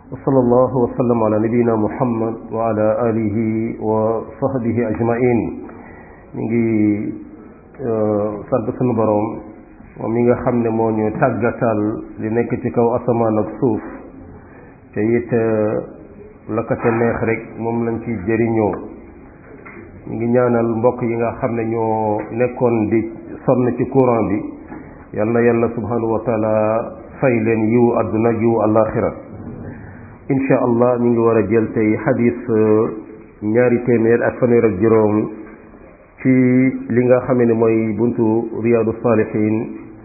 wa sallallahu wa sallam ala nabiyina muhammad wa ala alihi wa sahbihi ajmain ñu ngi sant sunu boroom moom mi nga xam ne moo ñu tàggatal li nekk ci kaw asamaan ak suuf te it la ko ca neex rek moom lañ ci jëriñoo ñu ngi ñaanal mbokk yi nga xam ne ñoo nekkoon di sonn ci courant bi yal na yàlla subhanahu wa taala fay leen yiwu àdduna yiwu àllaaxira insha allah ñu ngi war a jël tey xadis ñaari téeméer ak fanweer ak juróom ci li nga xam ne mooy buntu riyaadu saalihin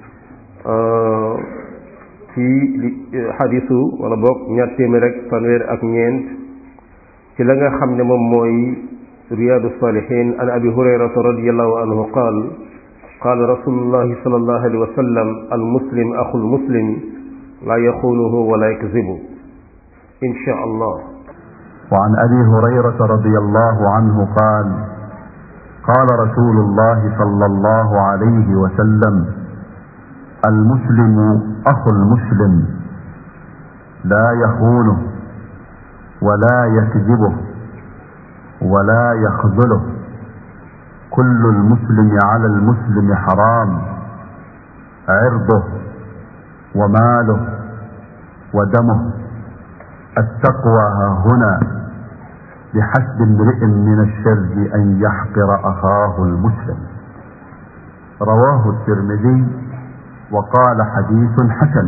ci li xadisu wala boog ñaar téeméer ak fanweer ak ñeent ci la nga xam ne moom mooy riyaadu saalihin an abi hurayrata radiallahu anhu qaal qaala rasulullahi sallallahu alayhi wa sallam al muslim axul muslim laa yaxunuhu wala yakzibu insha allah وعن أبي هريرة رضي الله عنه قال قال رسول الله صلى الله عليه وسلم المسلم أخو المسلم لا يخونه ولا يكذبه ولا يخذله كل المسلم على المسلم حرام عرضه وماله ودمه التقوى ها هنا بحسب امرئ من الشر ان يحقر اخاه المسلم رواه الترمذي وقال حديث حسن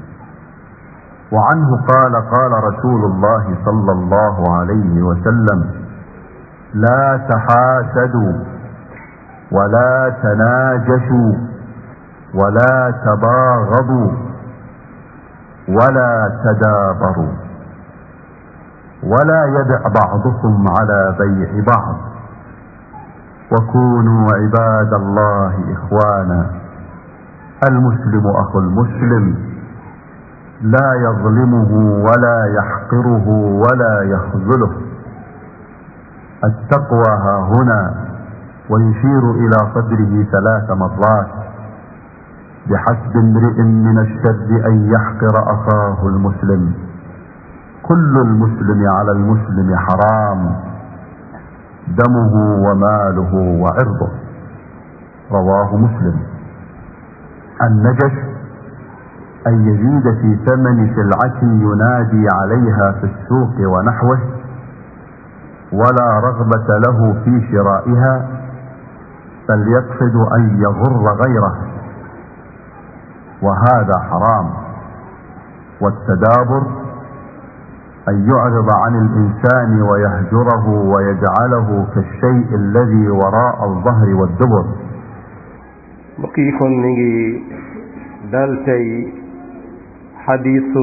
وعنه قال قال رسول الله صلى الله عليه وسلم لا تحاسدوا ولا تناجشوا ولا تباغضوا ولا تدابروا ولا يدع بعضكم على بيع بعض وكونوا عباد الله اخوانا المسلم اخو المسلم لا يظلمه ولا يحقره ولا يخذله التقوى ها هنا ويشير الى صدره ثلاث مرات بحسب امرئ من الشر ان يحقر اخاه المسلم كل المسلم على المسلم حرام دمه وماله وعرضه رواه مسلم النجش ان يزيد في ثمن سلعه ينادي عليها في السوق ونحوه ولا رغبه له في شرائها بل يقصد ان يغر غيره وهذا حرام والتدابر أن يعرض عن الإنسان ويهجره ويجعله كالشيء الذي وراء الظهر والدبر mbokk yi kon mi ngi dal tey xadiisu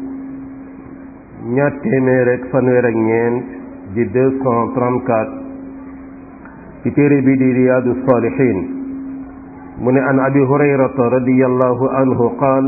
ñaar téeméer ak fanweer ak ñeent di deux cent trente-quatre ci téere bi di riyaadu saalihin mu ne an abi hurayrata radiyallahu anhu qaal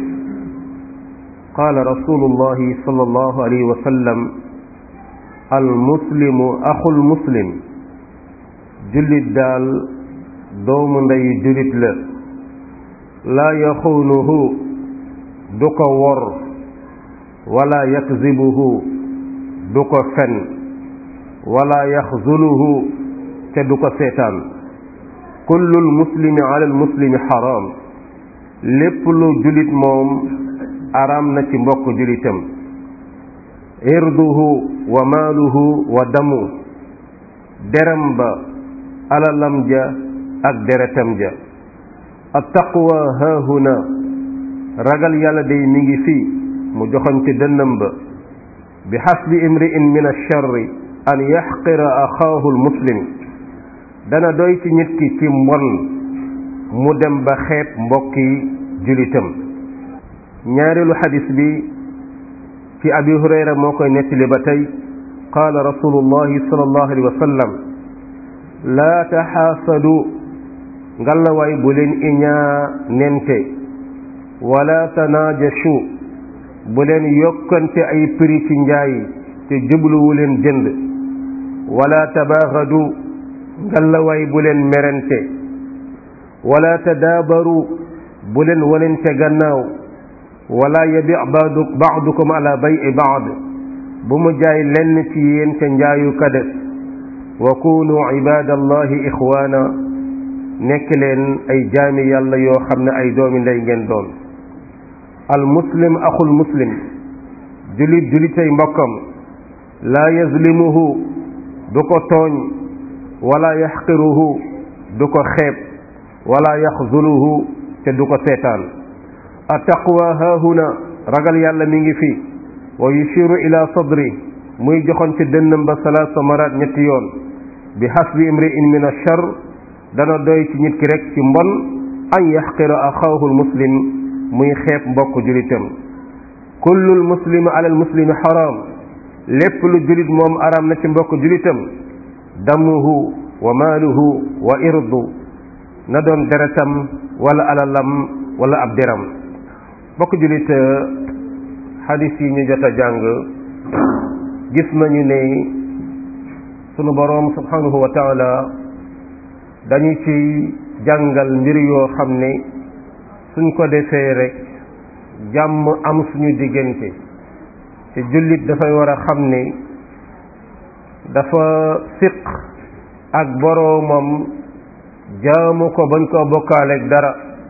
qaala rasulullahi sallallahu alayhi wa sallam almuslimu axul muslim jullit daal doomu ndey jullit la laa yaxuunuhu du ko wor wala yakzibuhu du ko fen wala yaxzuluhu te du ko seetaan kullul muslimi ala almuslimi xaraam lépp lu jullit moom araam na ci mbokk julitam irduhu wa maaluhu wa damu deram ba alalam ja ak deretam ja attaqwa haahuna ragal yàlla day mi ngi fii mu joxoñ ci dënnam ba bi xasbi imri'in min alcharri an yaxqira axaahu almuslim dana doy ci nit ki ci mbon mu dem ba xeeb mbokki julitam ñaareelu xadis bi ci abi hurayra moo koy nettali ba tey qaala rasulullahi sallallahu alayhi wa sallam laa taxaasadu ngalawaay bu leen iñaa nente wala tanaajashu bu leen yokkante ay prix ci njaay te jubluwu leen jënd wala tabaaxadu ngalawaay bu leen merente wala tadaabaru bu leen wanente gannaaw wala yabi baadu baadukum ala bayi baad bu mu jaay lenn ci yéen ca njaayu kades wa kunu ibadallahi ixwaana nekk leen ay jaami yàlla yoo xam ne ay doomi ndey ngeen doon al muslim axul muslim julit julitay mbokkam laa yazlimuhu du ko tooñ wala yaxqiruhu du ko xeeb wala yaxzuluhu te du ko seetaan attaqwa haahuna ragal yàlla mi ngi fi wa yushiru ila sadri muy joxoon ci dënnam ba salaasa maraat ñetti yoon bi hasbi imri'in min achar dana doy ci nit ki rek ci mbon an yaxqira axaahu lmuslim muy xeeb mbokk julitam kullul muslimi ala almuslimi xaraam lépp lu julit moom araam na ci mbokk julitam damuhu wa maaluhu wa irdu na doon deretam wala alalam wala ab deram mbokk julit xadis yi ñu jot a jàng gis nañu ne sunu boroom subhanahu wa taala dañu ci jàngal mbir yoo xam ne suñ ko defee rek jàmm am suñu diggante te jullit dafay war a xam ne dafa siq ak boroomam jaamu ko bañ koo bokkaaleeg dara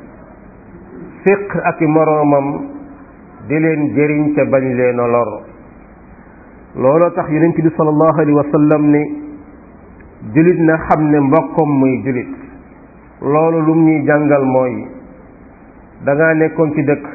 siq ak i moroomam di leen jëriñ te bañ leen a lor looloo tax yonent bi sallallahu alayhi wa sallam ne julit na xam ne mbokkam muy julit loolu lum ñuy jàngal mooy danga nekkoon ci dëkk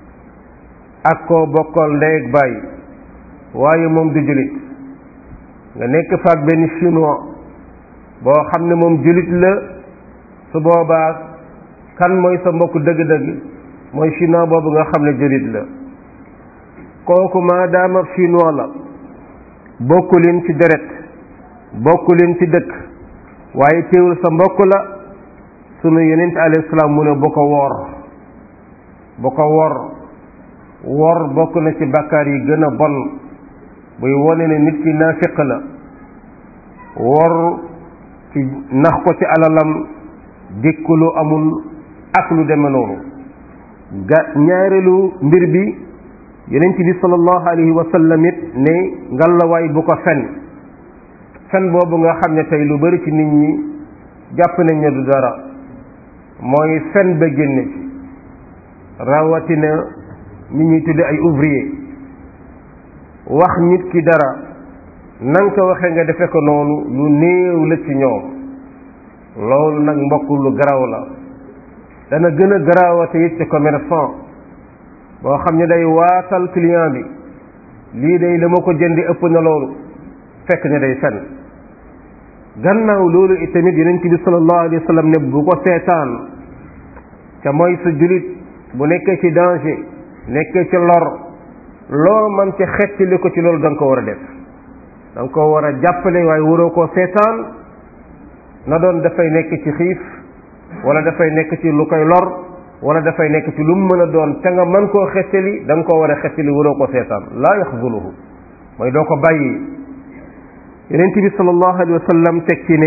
ak koo bokkal ndey ak baay waaye moom du julit nga nekk faak benn chinois boo xam ne moom julit la su boobaa kan mooy sa mbokk dëgg-dëgg mooy chinois boobu nga xam ne julit la kooku maadaama chinois la bokku leen ci deret bokku leen ci dëkk waaye teewul sa mbokk la sunu yonent alayhi salaam mu ne bu ko wor bu ko wor wor bokk na ci bakkaar yi gën a bon buy wone ne nit ki naafiq la wor ci nax ko ci alalam dikku lu amul ak lu deme noonu ga ñaareelu mbir bi yonent bi sallallahu alayhi wa sallam it ne ngalawaay bu ko fen fen boobu nga xam ne tey lu bari ci nit ñi jàpp nañ ne du dara mooy fen ba génne ci rawatina nit ñuy tudde ay ouvrier wax nit ki dara nan ko waxee nga defe ko noonu lu néew la ci ñoom loolu nag mbokk lu garaaw la dana gën a garaawate it ci commerçant boo xam ne day waatal client bi lii day la ma ko jëndi ëpp na loolu fekk ne day fen gannaaw loolu itamit yonent bi sallallahu alayhi wa sallam ne bu ko seetaan te mooy sa julit bu nekkee ci danger nekkee ci lor loo man ci xettali ko ci loolu da nga ko war a def da nga ko war a jàppale waaye waroo koo seetaan na doon dafay nekk ci xiif wala dafay nekk ci lu koy lor wala dafay nekk ci lu mu mën a doon te nga mën koo xettali da nga koo war a xettali waroo koo seetaan laa yaxzuluhu mooy doo ko bàyyi yonent bi sallallahu alayhi wa sallam teg ci ne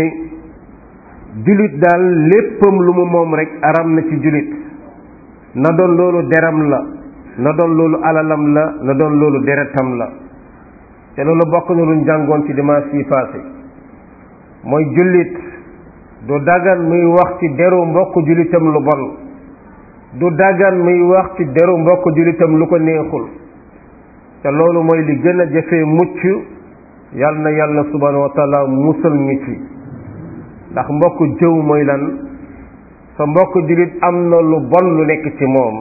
julit daal léppam lu mu moom rek aram na ci julit na doon loolu deram la na doon loolu alalam la na doon loolu deretam la te loolu bokk na luñ jàngoon ci dimanche yi passé mooy jullit du dagan muy wax ci deru mbokk jullitam lu bon du dagan muy wax ci deru mbokk jullitam lu ko neexul te loolu mooy li gën a jafee mucc yal na yàlla subhanahu wa taala musal ñu ci ndax mbokk jëw mooy lan sa mbokk jullit am na lu bon lu nekk ci moom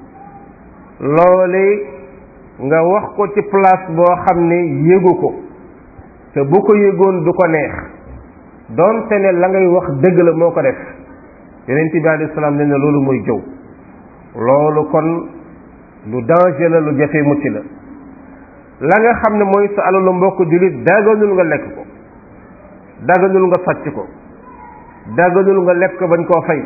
loole nga wax ko ci place boo xam ne yégu ko te bu ko yégoon du ko neex doonte ne la ngay wax dëgg la moo ko def yonent bi alayhi salaam ne na loolu mooy jëw loolu kon lu danger la lu jafe mucc la la nga xam ne mooy sa alalu mbokk jullit daganul nga lekk ko daganul nga sàcc ko daganul nga lekk ko bañ koo fay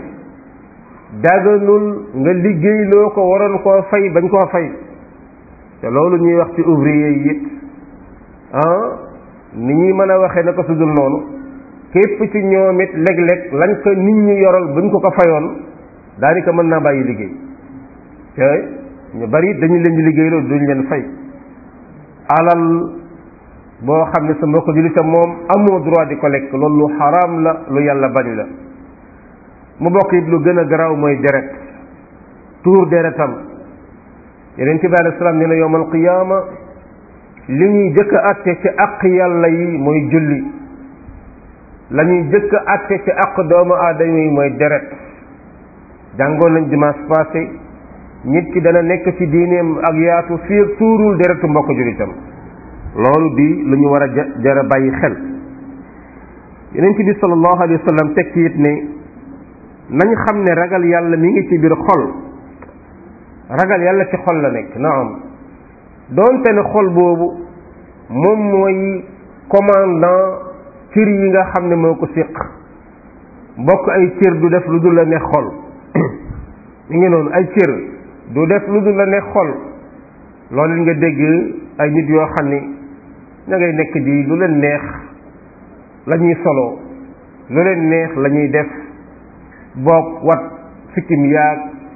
daganul nga liggéeyloo ko waroon koo fay bañ koo fay te loolu ñuy wax ci ouvrier yi it ah ni ñuy mën a waxee na ko sudul noonu képp ci ñoom it léeg-léeg lañ ko nit ñi yoral buñ ko ko fayoon daanaka mën naa bàyyi liggéey te ñu bari dañu leen di liggéey loolu duñ leen fay alal boo xam ne sa mbokk jullitam moom amoo droit di ko lekk loolu lu xaraam la lu yàlla bañ la mu bokk it lu gën a garaaw mooy deret tuur deretam yeneen ci bi alei salaam nee na yowmal qiyaama li ñuy jëkk a atte ci àq yàlla yi mooy julli la ñuy jëkk a atte ci àq doomu aadama yi mooy deret jàngoon nañ dimanche passé nit ki dana nekk ci diineem ak yaatu fii ak tuurul deretu mbokk jullitam loolu di lu ñu war a jara bàyyi xel yeneen ci bi sallallahu alayhi wa sallam teg ci it ne nañ xam ne ragal yàlla mi ngi ci biir xol ragal yàlla ci xol la nekk naam doonte ne xol boobu moom mooy commandant cër yi nga xam ne moo ko séq mbokk ay cër du def lu dul la ne xol mi ngi noonu ay cër du def lu dul la ne xol loolu nga dégg ay nit yoo xam ni ña ngay nekk di lu leen neex la ñuy solo lu leen neex la ñuy def boog wat sikkim yaag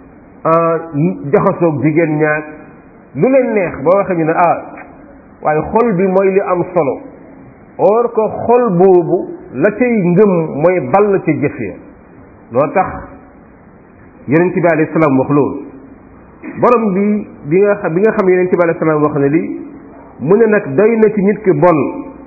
jaxasoog jigéen ñaag lu leen neex boo waxee ñu ne ah waaye xol bi mooy li am solo or que xol boobu la cay ngëm mooy ball ci jëf ya loo tax yonent bi alayhi salaam wax loolu borom bi bi nga xam bi nga xam yonent bi alayhi salaam wax ne li mu ne nag doy na ci nit ki bon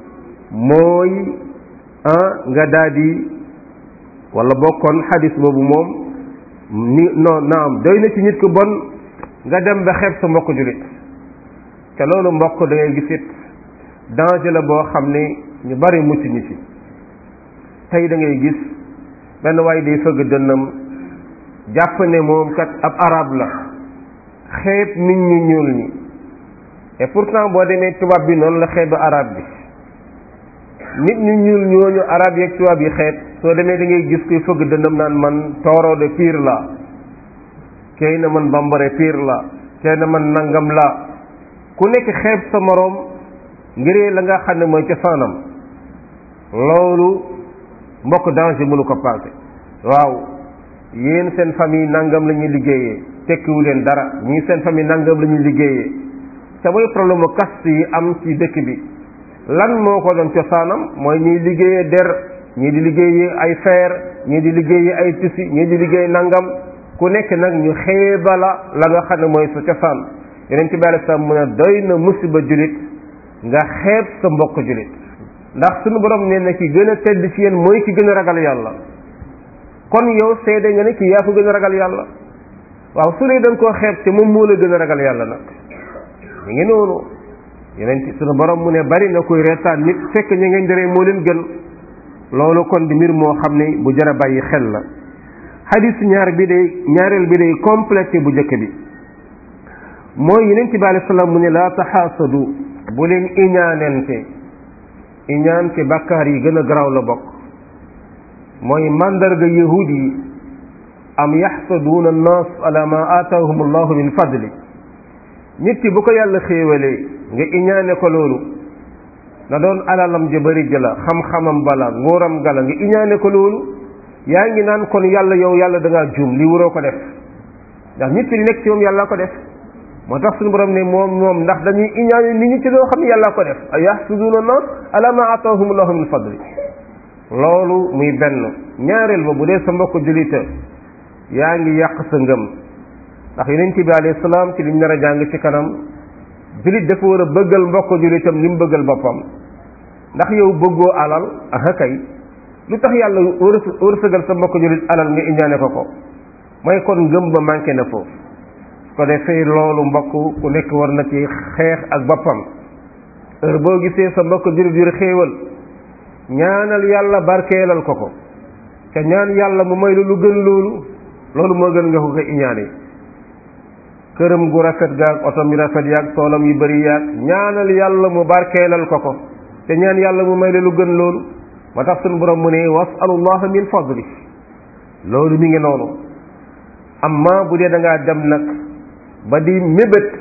mooy ah nga daal di wala bokkoon xadis boobu moom ni non naam doy na ci nit ki bon nga dem ba xeeb sa mbokk jullit te loolu mbokk da ngay gis it danger la boo xam ne ñu bari mucc ñi ci tey da ngay gis benn waay day fëgg dënnam jàpp ne moom kat ab arab la xeeb nit ñu ñuul ñi et pourtant boo demee tubaab bi noonu la xeeb arab bi nit ñu ñuul ñooñu arab yeeg tubaab yi xeeb soo demee da ngay gis kuy fëgg dënnam naan man tooro de pire la kay na man bambare pire la kay na man nangam la ku nekk xeeb sa moroom ngir la nga xam ne mooy cosaanam loolu mbokk danger mënu ko passé waaw yéen seen famille nangam la ñuy liggéeyee tekkiwu leen dara ñii seen famille nangam la ñuy liggéeyee te mooy problème mu caste yi am ci dëkk bi lan moo ko doon cosaanam mooy ñiy liggéeyee der ñii di liggéeyee ay fer ñii di liggéeyee ay tissu ñii di liggéey nangam ku nekk nag ñu xeebala la nga xam ne mooy sa cosaan yeneen ci bàyyi sa mu ne doy na musiba julit nga xeeb sa mbokk julit ndax suñu borom nee na ki gën a tedd ci yéen mooy ki gën a ragal yàlla kon yow seede nga ne ki yaa ko gën a ragal yàlla waaw su dee da nga koo xeeb te moom moo la gën a ragal yàlla nag mi ngi noonu yeneen ci suñu borom mu ne bari na koy reetaan nit fekk ñu ngeen deree moo leen gën loolu kon di mbir moo xam ne bu jar a bàyyi xel la xadis ñaar bi day ñaareel bi day complété bu njëkk bi mooy yeneen ci bi alei salaam mu ne laa taxaasadu bu leen iñaanente iñaan ci bàkkaar yi gën a garaaw la bokk mooy mandarga yahud yi am yaxsaduuna annaas ala ma aataahum allahu min fadli nit ki bu ko yàlla xéewalee nga iñaane ko loolu na doon alalam ja bari jëla xam-xamam bala nguuram gala nga iñaane ko loolu yaa ngi naan kon yàlla yow yàlla da ngaa juum li waroo ko def ndax nit ki li nekk ci moom yàlla ko def moo tax suñu borom ne moom moom ndax dañuy iñaane nit ñi ci loo xam ne yàlla ko def a yaxsuduuna nas ala ma ataahum allahu min fadli loolu muy benn ñaareel ba bu dee sa mbokk julita yaa ngi yàq sa ngëm ndax yonent bi alayhi salaam ci liñ nar a jàng ci kanam julit dafa war a bëggal mbokk julitam li mu bëggal boppam ndax yow bëggoo alal aha kay lu tax yàlla wërsëgal sa mbokk julit alal nga iñaane ko ko mooy kon ngëm ba manqué na foofu ko defee loolu mbokk ku nekk war na ci xeex ak boppam heure boo gisee sa mbokk julit yu xéewal ñaanal yàlla barkeelal ko ko te ñaan yàlla mu may lu lu gën loolu loolu moo gën nga ko ko iñaane këram gu rafet gaag otom yu rafet yaag toolam yu bari yaag ñaanal yàlla mu barkeelal ko ko te ñaan yàlla mu may la lu gën loolu moo tax suñu borom mu ne wasalullah min fadli loolu mi ngi noonu amma bu dee da ngaa dem nag ba di mébét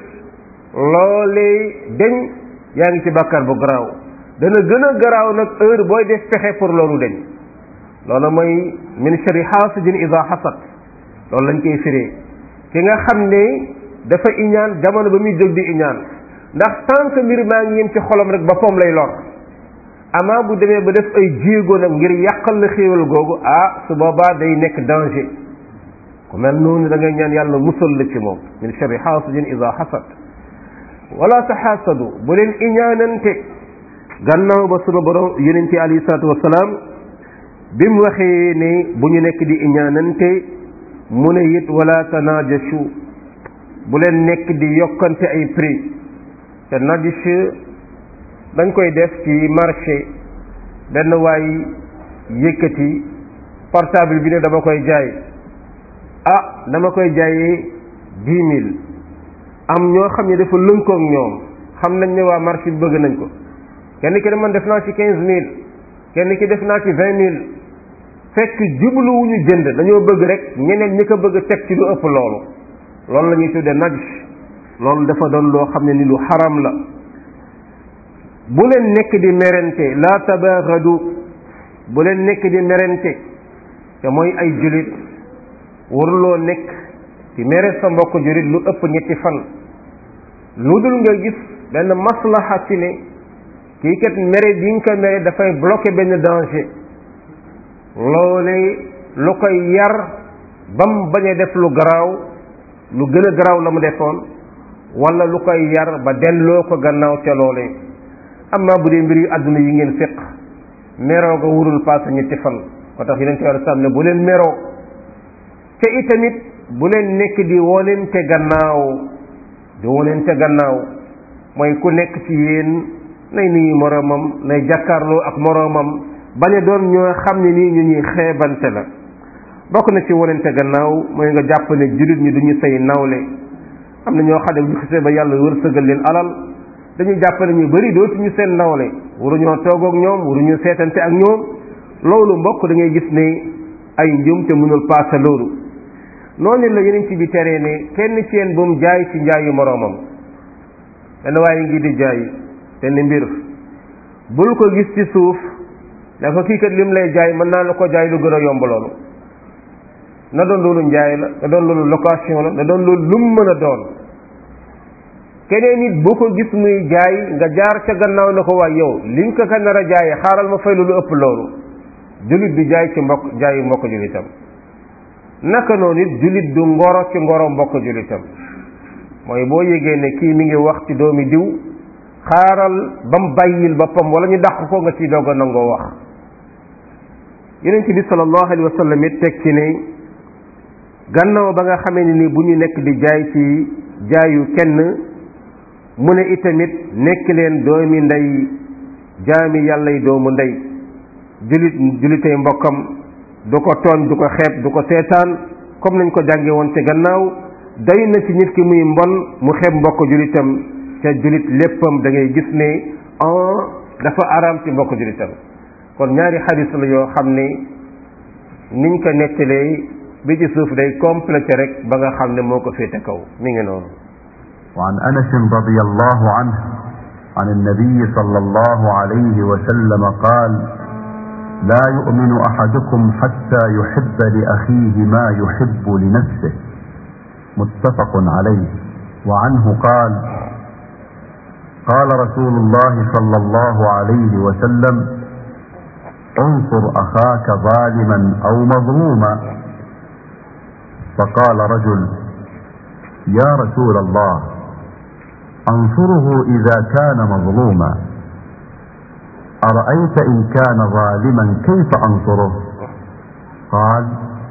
loolee deñ yaa ngi ci bàkkaar bu garaaw dana gën a garaaw nag heure booy def pexe pour loolu deñ loolu mooy min sharri xaasidin ida xasad loolu lañ koy firee ki nga xam ne dafa iñaan jamono ba muy jóg di iñaan ndax tant que mbir maa ngi yem ci xolam rek boppam lay lor amaa bu demee ba def ay jéego nag ngir yàqal la xéewal googu ah su boobaa day nekk danger ku mel noonu da ngay ñaan yàlla musal la ci moom min sharri xaasidin ida xasad wala taxaasadu bu leen iñaanante gannaaw ba sunu borom yonente alayhi salaatu wasalaam bi mu waxee ne bu ñu nekk di iñaanante mu ne it wala tanaajashu bu leen nekk di yokkante ay prix te najish dañ koy def ci marché benn waay yëkkati portable bi ne dama koy jaay ah dama koy jaayee dix mille am ñoo xam ne dafa lënkoog ñoom xam nañ ne waa marché bi bëgg nañ ko kenn ki ne man def naa ci quinze mille kenn ki def naa ci vingt mille fekk jubluwuñu jënd dañoo bëgg rek ñeneen ñi ko bëgg teg ci lu ëpp loolu loolu la ñuy tuddee naj loolu dafa doon loo xam ne ni lu xaram la bu leen nekk di merente la tabaxadu bu leen nekk di merente te mooy ay julit waruloo nekk di mere sa mbokk julit lu ëpp ñetti fan lu dul nga gis benn maslaxa ci ne kii kat mere bi nga ko mere dafay bloquer benn danger loole lu koy yar bam bañ a def lu garaaw lu gën a garaaw la mu defoon wala lu koy yar ba delloo ko gannaaw ca loolee amma bu dee mbir yu àdduna yi ngeen fiq meroo ga wurul paase ñetti fan ko tax yeneen ci wàllu sàmm ne bu leen meroo te itamit bu leen nekk di wonente gannaaw di wonente gannaaw mooy ku nekk ci yéen nay nuyu moroomam nay jàkkaarloo ak moroomam bañ a doon ñoo xam ne nii ñu ñuy xeebante la bokk na ci wonente gannaaw mooy nga jàpp ne jullit ñi duñu say nawle am na ñoo xam ne bu ñu xisee ba yàlla wërsëgal leen alal dañuy jàpp ne ñu bari dootuñu seen nawle waruñoo toog ak ñoom waruñu seetante ak ñoom loolu mbokk da ngay gis ne ay njum te mënul paase loolu noonu la yeneen ci bi teree ne kenn ci yéen bu mu jaay ci njaayu moroomam benn waaye ngi di jaay te ni mbir bul ko gis ci suuf dafa kii kat lim lay jaay mën naa la ko jaay lu gën a yomb loolu na doon loolu njaay la na doon loolu location la na doon loolu lum mën a doon keneen nit boo ko gis muy jaay nga jaar ca gannaaw na ko waay yow li nga ko ka nar a jaayee xaaral ma fay lu ëpp loolu jullit du jaay ci mbokk jaayu mbokk jullitam naka noonu it jullit du ngoro ci ngoro mbokk jullitam mooy boo yégee ne kii mi ngi wax ci doomi diw xaaral ba mu bàyyil boppam wala ñu dàq ko nga ciy doog a nangoo wax yeneen bi sallallahu alayhi wa sallam it teg ci ne gannaaw ba nga xamee ne ni bu ñu nekk di jaay ci jaayu kenn mu ne itamit nekk leen doomi ndey jaami yàlla yi doomu ndey julit julitay mbokkam du ko tooñ du ko xeeb du ko seetaan comme nañ ko jànge woon ci gannaaw day na ci nit ki muy mbon mu xeeb mbokk julitam ca julit léppam da ngay gis ne en dafa araam ci mbokk julitam kon ñaari xadis la yoo xam ne niñ ko nettalee bi ci suuf day complété rek ba nga xam ne moo ko féete kaw mi ngi noonu وعن انس رضي الله عنه عن النبي صلى الله عليه وسلم قال لا يؤمن احدكم حتى يحب لاخيه ما يحب لنفسه متفق عليه وعنه قال قال رسول الله صلى الله عليه وسلم انصر اخاك ظالما او مظلوما فقال رجل يا رسول الله انصره اذا كان مظلوما ارايت ان كان ظالما كيف انصره قال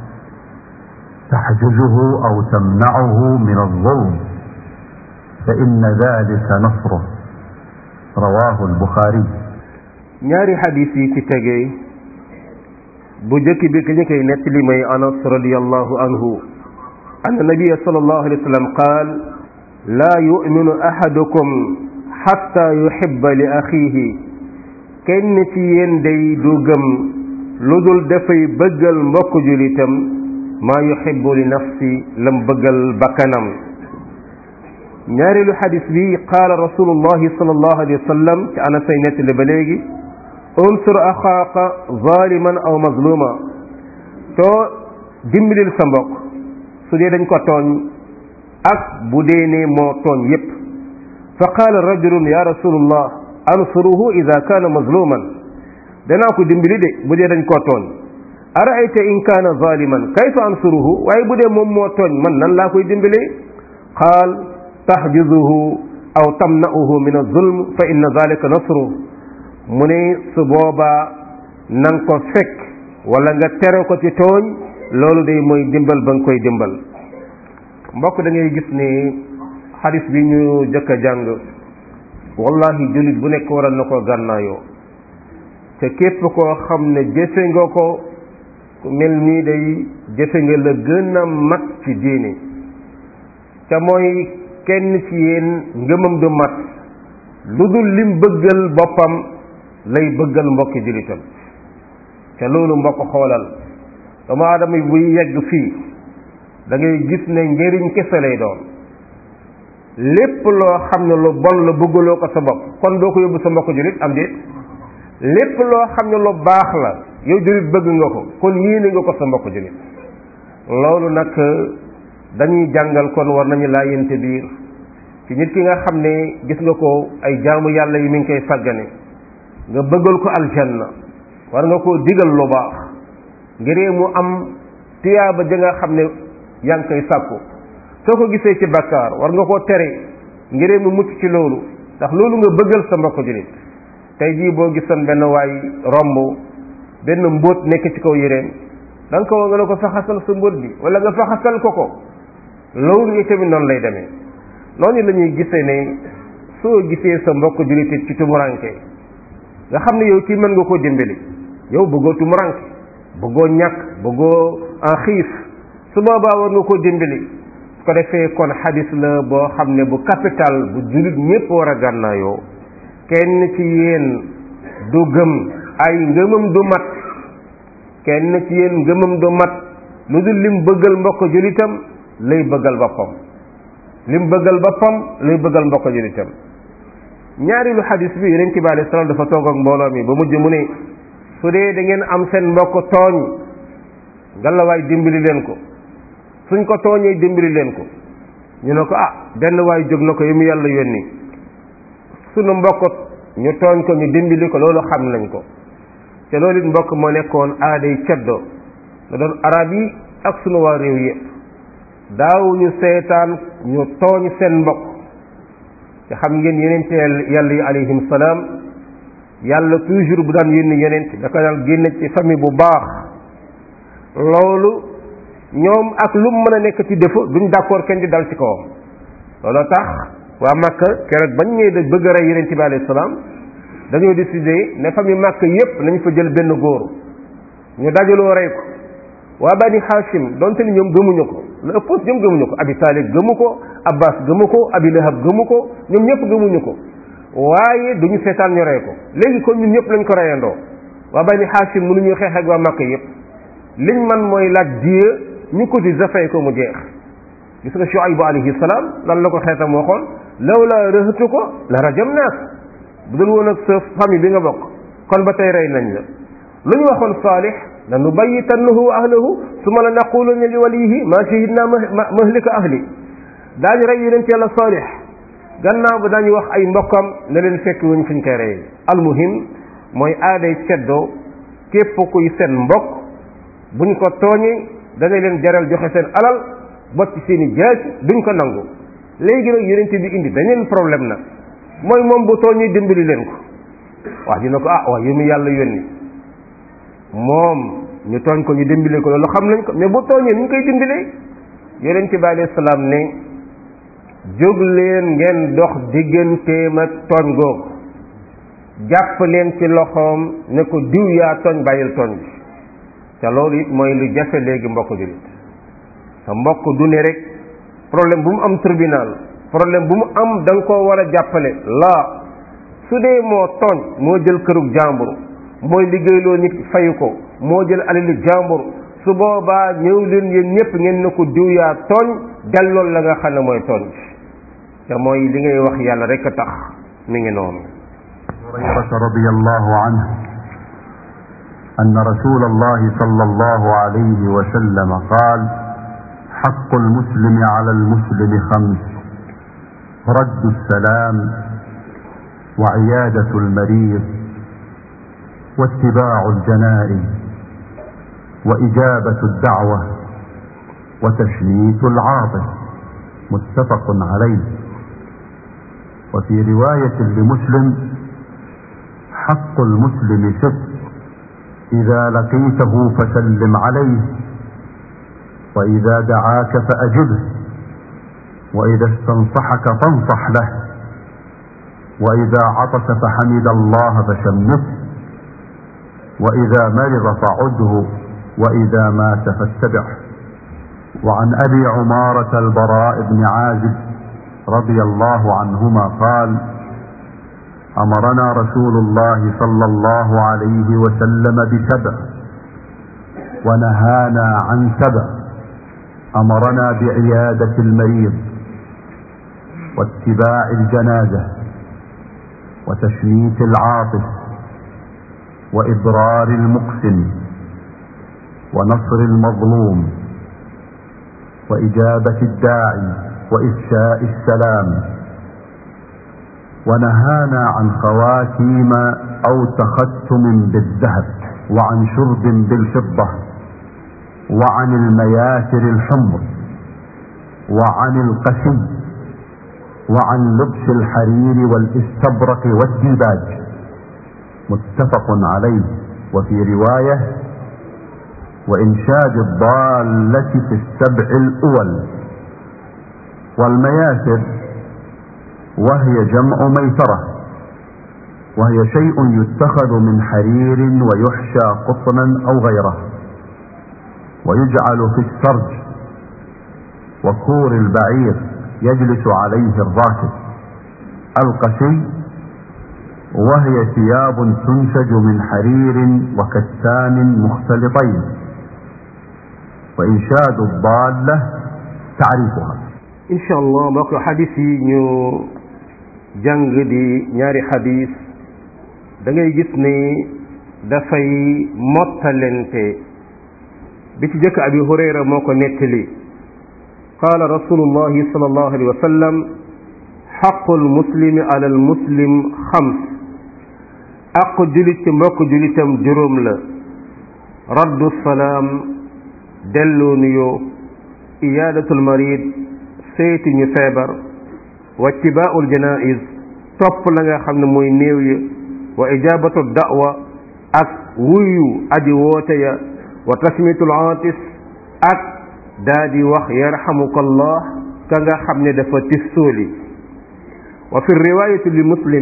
تحجزه او تمنعه من الظلم فان ذلك نصره رواه البخاري ñaari xadis yi ci tegee bu jëkk bi ki ñu koy nettali may anas radiallahu anhu anna nabiya sallallahu alayhi wa sallam qaal laa yuminu ahadukum xatta yuhibba li axiihi kenn ci yéen day du gëm lu dul dafay bëggal mbokk julitam maa yuhibbu li nafsi lam bëggal bakkanam ñaareelu xadis bi qaala rasulullahi sallallahu alayhi wa sallam ci anas say nettali ba léegi unsur axaaka zaliman aw mazluma too dimbalil sa mbokk su dee dañ ko tooñ ak bu dee ne moo tooñ yépp fa qaala rajulun ya rasulullah ansuruhu ida kaana mazluman danaa ko dimbali de bu dee dañ koo tooñ araayta in kaana zaliman kayfa ansuruhu waaye bu dee moom moo tooñ man nan laa koy dimbalee qaal tahjuzuhu aw tamna'uhu min az-zulm fa inna zalika nasru mu ne su boobaa na nga ko fekk wala nga tere ko ci tooñ loolu day mooy dimbal ba nga koy dimbal mbokk da ngay gis ni xadis bi ñu jëkk a jàng wallahi jullit bu nekk waral na ko gànnaayoo te képp koo xam ne jëfe nga ko mel nii day jëfe nga la gën a mat ci diine te mooy kenn ci yéen ngëmam du mat lu dul lim bëggal boppam lay bëggal mbokki jullitam te loolu mbokk xoolal doomu aadama buy yegg fii da ngay gis ne njëriñ kese lay doon lépp loo xam ne lu bon la bëggaloo ko sa bopp kon doo ko yóbbu sa mbokk jullit am déet lépp loo xam ne lu baax la yow jullit bëgg nga ko kon yéene nga ko sa mbokk jullit loolu nag dañuy jàngal kon war nañu laa yente biir ci nit ki nga xam ne gis nga ko ay jaamu yàlla yi mi ngi koy sàggane nga bëggal ko aljanna war nga koo digal lu baax ngir mu am tiyaaba ja nga xam ne yaa ngi koy sàkku soo ko gisee ci bakkaar war nga koo tere ngir mu mucc ci loolu ndax loolu nga bëggal sa mbokk jullit tey jii boo gisoon benn waay romb benn mbóot nekk ci kaw yéreem da nga ko nga ne ko faxasal sa mbóot bi wala nga faxasal ko ko loolu yi tamit noonu lay demee noonu la ñuy gisee ne soo gisee sa mbokk jullit ci tumuranke nga xam ne yow kii mën nga koo dimbali yow bëggoo tumuranke bëggoo ñàkk bëggoo en xiif su boobaa war nga koo dimbali su ko defee kon xadis la boo xam ne bu capital bu jullit ñépp war a gànnaayoo kenn ci yéen du gëm ay ngëmam du mat kenn ci yéen ngëmam du mat lu dul lim bëggal mbokk jullitam lay bëggal boppam lim bëggal boppam lay bëggal mbokk jullitam ñaareelu xadis bi yonent bi alayhi salaam dafa toog ak mbooloo mi ba mujj mu ne su dee da ngeen am seen mbokk tooñ ngalawaay dimbali leen ko suñ ko tooñee dimbali leen ko ñu ne ko ah benn waay jóg na ko yi mu yàlla yónni sunu mbokk ñu tooñ ko ñu dimbali ko loolu xam nañ ko te loolu it mbokk moo nekkoon aaday ceddo da doon arab yi ak sunu waa réew yëpp daawuñu seetaan ñu tooñ seen mbokk te xam ngeen yonent yàlla yi alayhim salaam yàlla toujours bu daan yónni yonent da ko daan génne ci famille bu baax loolu ñoom ak lu mu mën a nekk ci défaut duñ d'accord kenn di dal ci kawam looloo tax waa Makka keroog bañ ñëwee da bëgg a rey yonent bi alayhi salaam dañoo décidé ne famille Makka yépp nañ fa jël benn góor ñu dajaloo rey ko waa Bani Hashim donte ni ñoom gëmuñu ko la ëpp ñoom gëmuñu ko Abi Talib gëmu ko Abbas gëmu ko Abi Lahab gëmu ko ñoom ñëpp gëmuñu ko waaye duñu seetaan ñu rey ko léegi kon ñun ñëpp lañ ko reyandoo waa Bani Hashim mënuñu xeex ak waa Makka yépp liñ man mooy laaj diye ñu ko di zafay ko mu jeex gis nga Shuaybu alayhi salaam lan la ko xeetam waxoon lawla rëhatu ko la rajam naas bu dul woon ak sa famille bi nga bokk kon ba tey rey nañ la lu ñu waxoon Saalix la nubayyitannahu wa ahlahu summa la naqulunna li walihi ma shahidna mahlika ahli daañu rey yonent yàlla Saalix gannaaw ba daañu wax ay mbokkam ne leen fekk wuñ fuñ koy reyee almuhim mooy aaday ceddoo képp kuy seen mbokk buñ ko tooñee da ngay leen jaral joxe seen alal bot ci seen i jaas duñ ko nangu léegi nag yonent bi indi beneen problème nag mooy moom bu tooñee dimbali leen ko wax dina ko ah wax yu mu yàlla yónni moom ñu tooñ ko ñu dimbali ko loolu xam nañ ko mais bu tooñee ni ñu koy dimbalee yonent bi alayhi salaam ne jóg leen ngeen dox digganteem ak tooñ googu jàpp leen ci loxoom ne ko diw yaa tooñ bàyyil tooñ bi te loolu it mooy lu jafe léegi mbokk jullit sa mbokk du ne rek problème bu mu am tribunal problème bu mu am da nga koo war a jàppale laa su dee moo tooñ moo jël kërug jàmbur mooy liggéeyloo nit fayu ko moo jël alali jàmbur su boobaa ñëw leen yéen ñëpp ngeen ne ko diw yaa tooñ dellool la nga xam ne mooy tooñ te mooy li ngay wax yàlla rek a tax mi ngi noonu هريرة رضي الله عنه أن رسول الله صلى الله عليه وسلم قال حق المسلم على المسلم خمس رد السلام وعيادة المريض واتباع الجنائز وإجابة الدعوة وتشميت العاطف متفق عليه وفي رواية لمسلم حق المسلم ست إذا لقيته فسلم عليه وإذا دعاك فأجبه وإذا استنصحك فانصح له وإذا عطس فحمد الله فشمته وإذا مرض فعده وإذا مات فاتبعه وعن أبي عمارة البراء بن عازب رضي الله عنهما قال أمرنا رسول الله صلى الله عليه وسلم بسبع ونهانا عن سبع أمرنا بعيادة المريض واتباع الجنازة وتشميت العاطف وإبرار المقسم ونصر المظلوم وإجابة الداعي وإفشاء السلام ونهانا عن خواتيم أو تختم بالذهب وعن شرب بالفضة وعن المياسر الحمر وعن القسي وعن لبس الحرير والاستبرق والديباج متفق عليه وفي رواية وإنشاد الضالة في السبع الأول والمياسر وهي جمع ميسرة وهي شيء يتخذ من حرير ويحشى قطنا أو غيره ويجعل في السرج وكور البعير يجلس عليه الراكب القشي وهي ثياب تنسج من حرير وكتان مختلطين وإنشاد الضالة تعريفها incha allah mbokk xadis yi ñu jàng di ñaari xadis da ngay gis ni dafay mottalente bi ci jëkk abi hurayra moo ko nettali qaala rasulullahi sallallahu alayhi wa sallam xaqu almuslimi ala almuslim xams aqu julit ci mbokk julitam juróom la raddu salaam delloo nuyoo iyaadatul marid seeti ñu feebar wa ittibaa'ul janaa'iz topp la nga xam ne mooy néew ya wa ijaabatu da'wa ak wuyu aji woote ya wa tasmitul aatis ak daa di wax yarhamukallah ka nga xam ne dafa tissooli wa fi riwaayati li muslim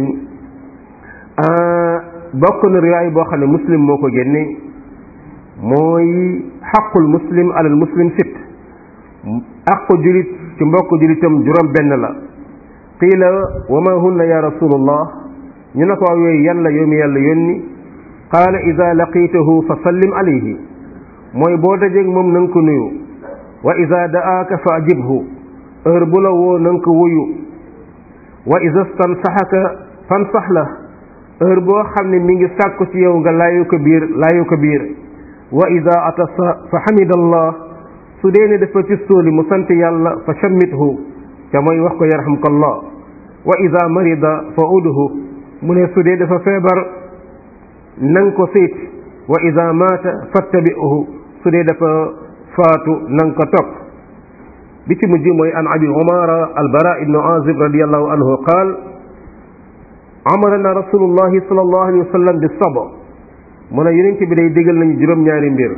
bokk na riwaay boo xam ne muslim moo ko génne mooy xaqul muslim alal muslim sit aqu julit ci mbokk julitam juróom benn la qiila wa ma hunna ya rasulullah ñu ne ko waaw yooyu yan la yow mi yàlla yónni qaala ida laqitahu fa sallim alayhi mooy boo dajeeg moom na nga ko nuyu wa ida da'aaka fa ajibhu heure bu la woo na nga ko wuyu wa ida stansaxaka fansax la heure boo xam ne mi ngi sàkku ci yow nga laayu ko biir laayu ko biir wa ida atasa fa xamidallah su dee ne dafa ci sóoli mu sant yàlla fa shammithu ca mooy wax ko yarhamkallah wa ida marida fa udhu mu ne su dee dafa feebar nang ko seeti wa ida maata fattabi'uhu su dee dafa faatu nang ko topp bi ci mujj mooy an abi umara albara ibnu azib radiallahu anhu qaal amarana rasulullahi sallallahu alayhi wa sallam bi saba mu ne yonent bi day digal nañu juróom-ñaari mbir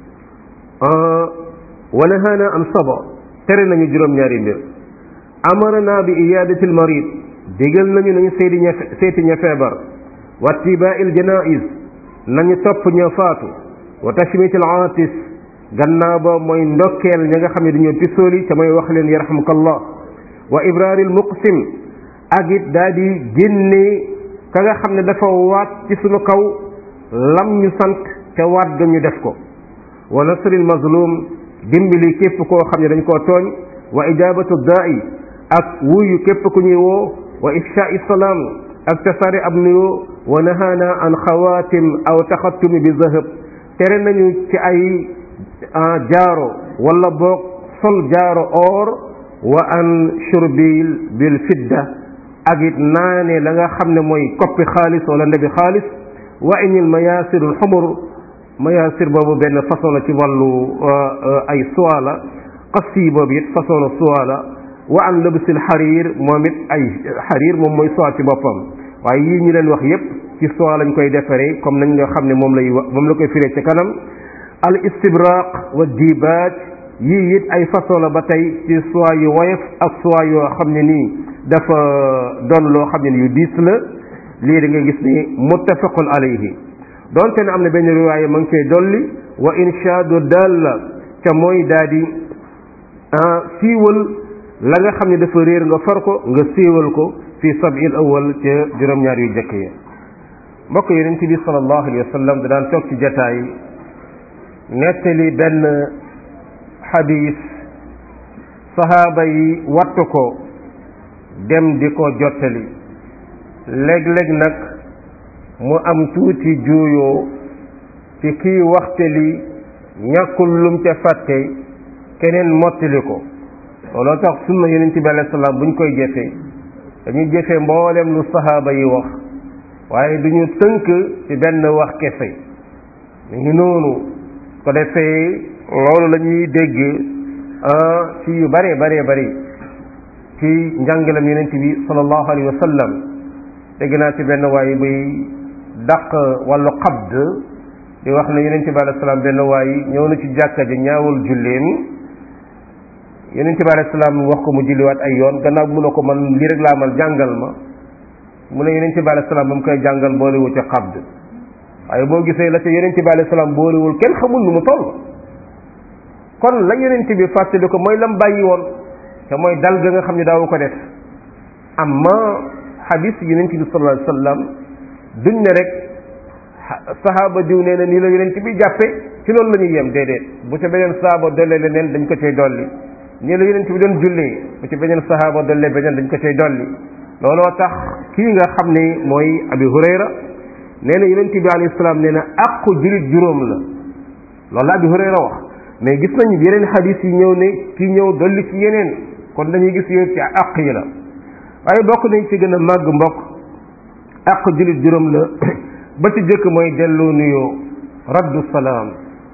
wa nahaana an saba tere nañu juróom-ñaari mbir amarana bi iyadatil marid digal nañu nañu seeti ña seeti ña feebar wa tibaa'il janaiz nañu topp ña faatu wa tashmitil aatis gannaaw ba mooy ndokkeel ña nga xam ne dañoo tisooli ca mooy wax leen yarhamukallah wa ibraaril muqsim ak it daa di génne ka nga xam ne dafa waat ci sunu kaw lam ñu sant ca waat ga ñu def ko wa nasril mazlum dimbali képp koo xam ne dañ koo tooñ wa ijabatu daa'i ak wuyu képp ku ñuy woo wa ifsha'i salaam ak tasaare ab nuyoo wa nahaana an xawaatim aw taxattumi bi zahab tere nañu ci ay jaaro wala boog sol jaaro or wa an shurbil bil fidda ak it naane la nga xam ne mooy koppi xaalis wala ndebi xaalis wa inil mayasirul xumur mayasir boobu benn façon la ci wàllu ay soie la qasti boobu it façon la soie la wa an lëbsil xariir moom it ay xariir moom mooy soie ci boppam waaye yii ñu leen wax yépp ci soie lañ koy defaree comme nañ nga xam ne moom lay wax moom la koy firee ci kanam al istibraq wa dibaaj yii it ay façon la ba tey ci soie yu woyof ak soie yoo xam ne nii dafa doon loo xam ne ni yu diis la lii da nga gis ni muttafaqun alayhi donte ne am na benn riwaaya ma ngi koy dolli wa inshaadu dalla ca mooy daa di siiwal la nga xam ne dafa réer nga far ko nga siiwal ko fi sabil awal ca juróom-ñaar yu jëkk ya mbokk yonent bi sallallahu alayhi wa sallam da daan toog ci jataay nettali benn xadis sahaaba yi wattu ko dem di ko jottali léeg-léeg nag mu am tuuti juuyoo ci kii waxtali ñàkkul lum ca fàtte keneen mottali ko looloo tax sunna yonent bi alayhi salaam buñ koy jëfee dañuy jëfee mboolem lu sahaaba yi wax waaye duñu tënk ci benn wax kese mu ngi noonu ko defee loolu la ñuy dégg ci yu bare bare bari ci njàngalam yonent bi sallallahu alayhi wa sallam dégg naa ci benn waay buy daq wàllu xabd di wax ne yonent bi alayhi salaam benn waay ñëw na ci jàkka ji ñaawul julleem yonent bi alayhi salaam wax ko mu julliwaat ay yoon gannaaw mu ne ko man lii rek laa mal jàngal ma mu ne yonent bi alayhi salaam ba mu koy jàngal boolewu ci xabd waaye boo gisee la ca yonent bi alayhi salaam boolewul kenn xamul nu mu toll kon la yonent bi fàttali ko mooy lam bàyyi woon te mooy dal ga nga xam ne daawu ko def amma xadis yonent bi sallallahu alayhi wasallam duñ ne rek sahaaba diw nee na nii la yonent bi jàppe ci loolu la ñuy yem déedéet bu ca beneen sahaaba dollee leneen dañ ko cay dolli nii la yonent bi doon jullee bu ci beneen sahaaba dollee beneen dañ ko cay dolli looloo tax kii nga xam ne mooy abi hurayra nee na yonent bi alayhi salaam nee na àqu julit juróom la loolu la abi hurayra wax mais gis nañu yeneen xadis yi ñëw ne kii ñëw dolli ci yeneen kon dañuy gis yooyu ci àq yi la waaye bokk nañ ci gën a màgg mbokk àq julit juróom la ba ci jëkk mooy delloo nuyoo raddu salaam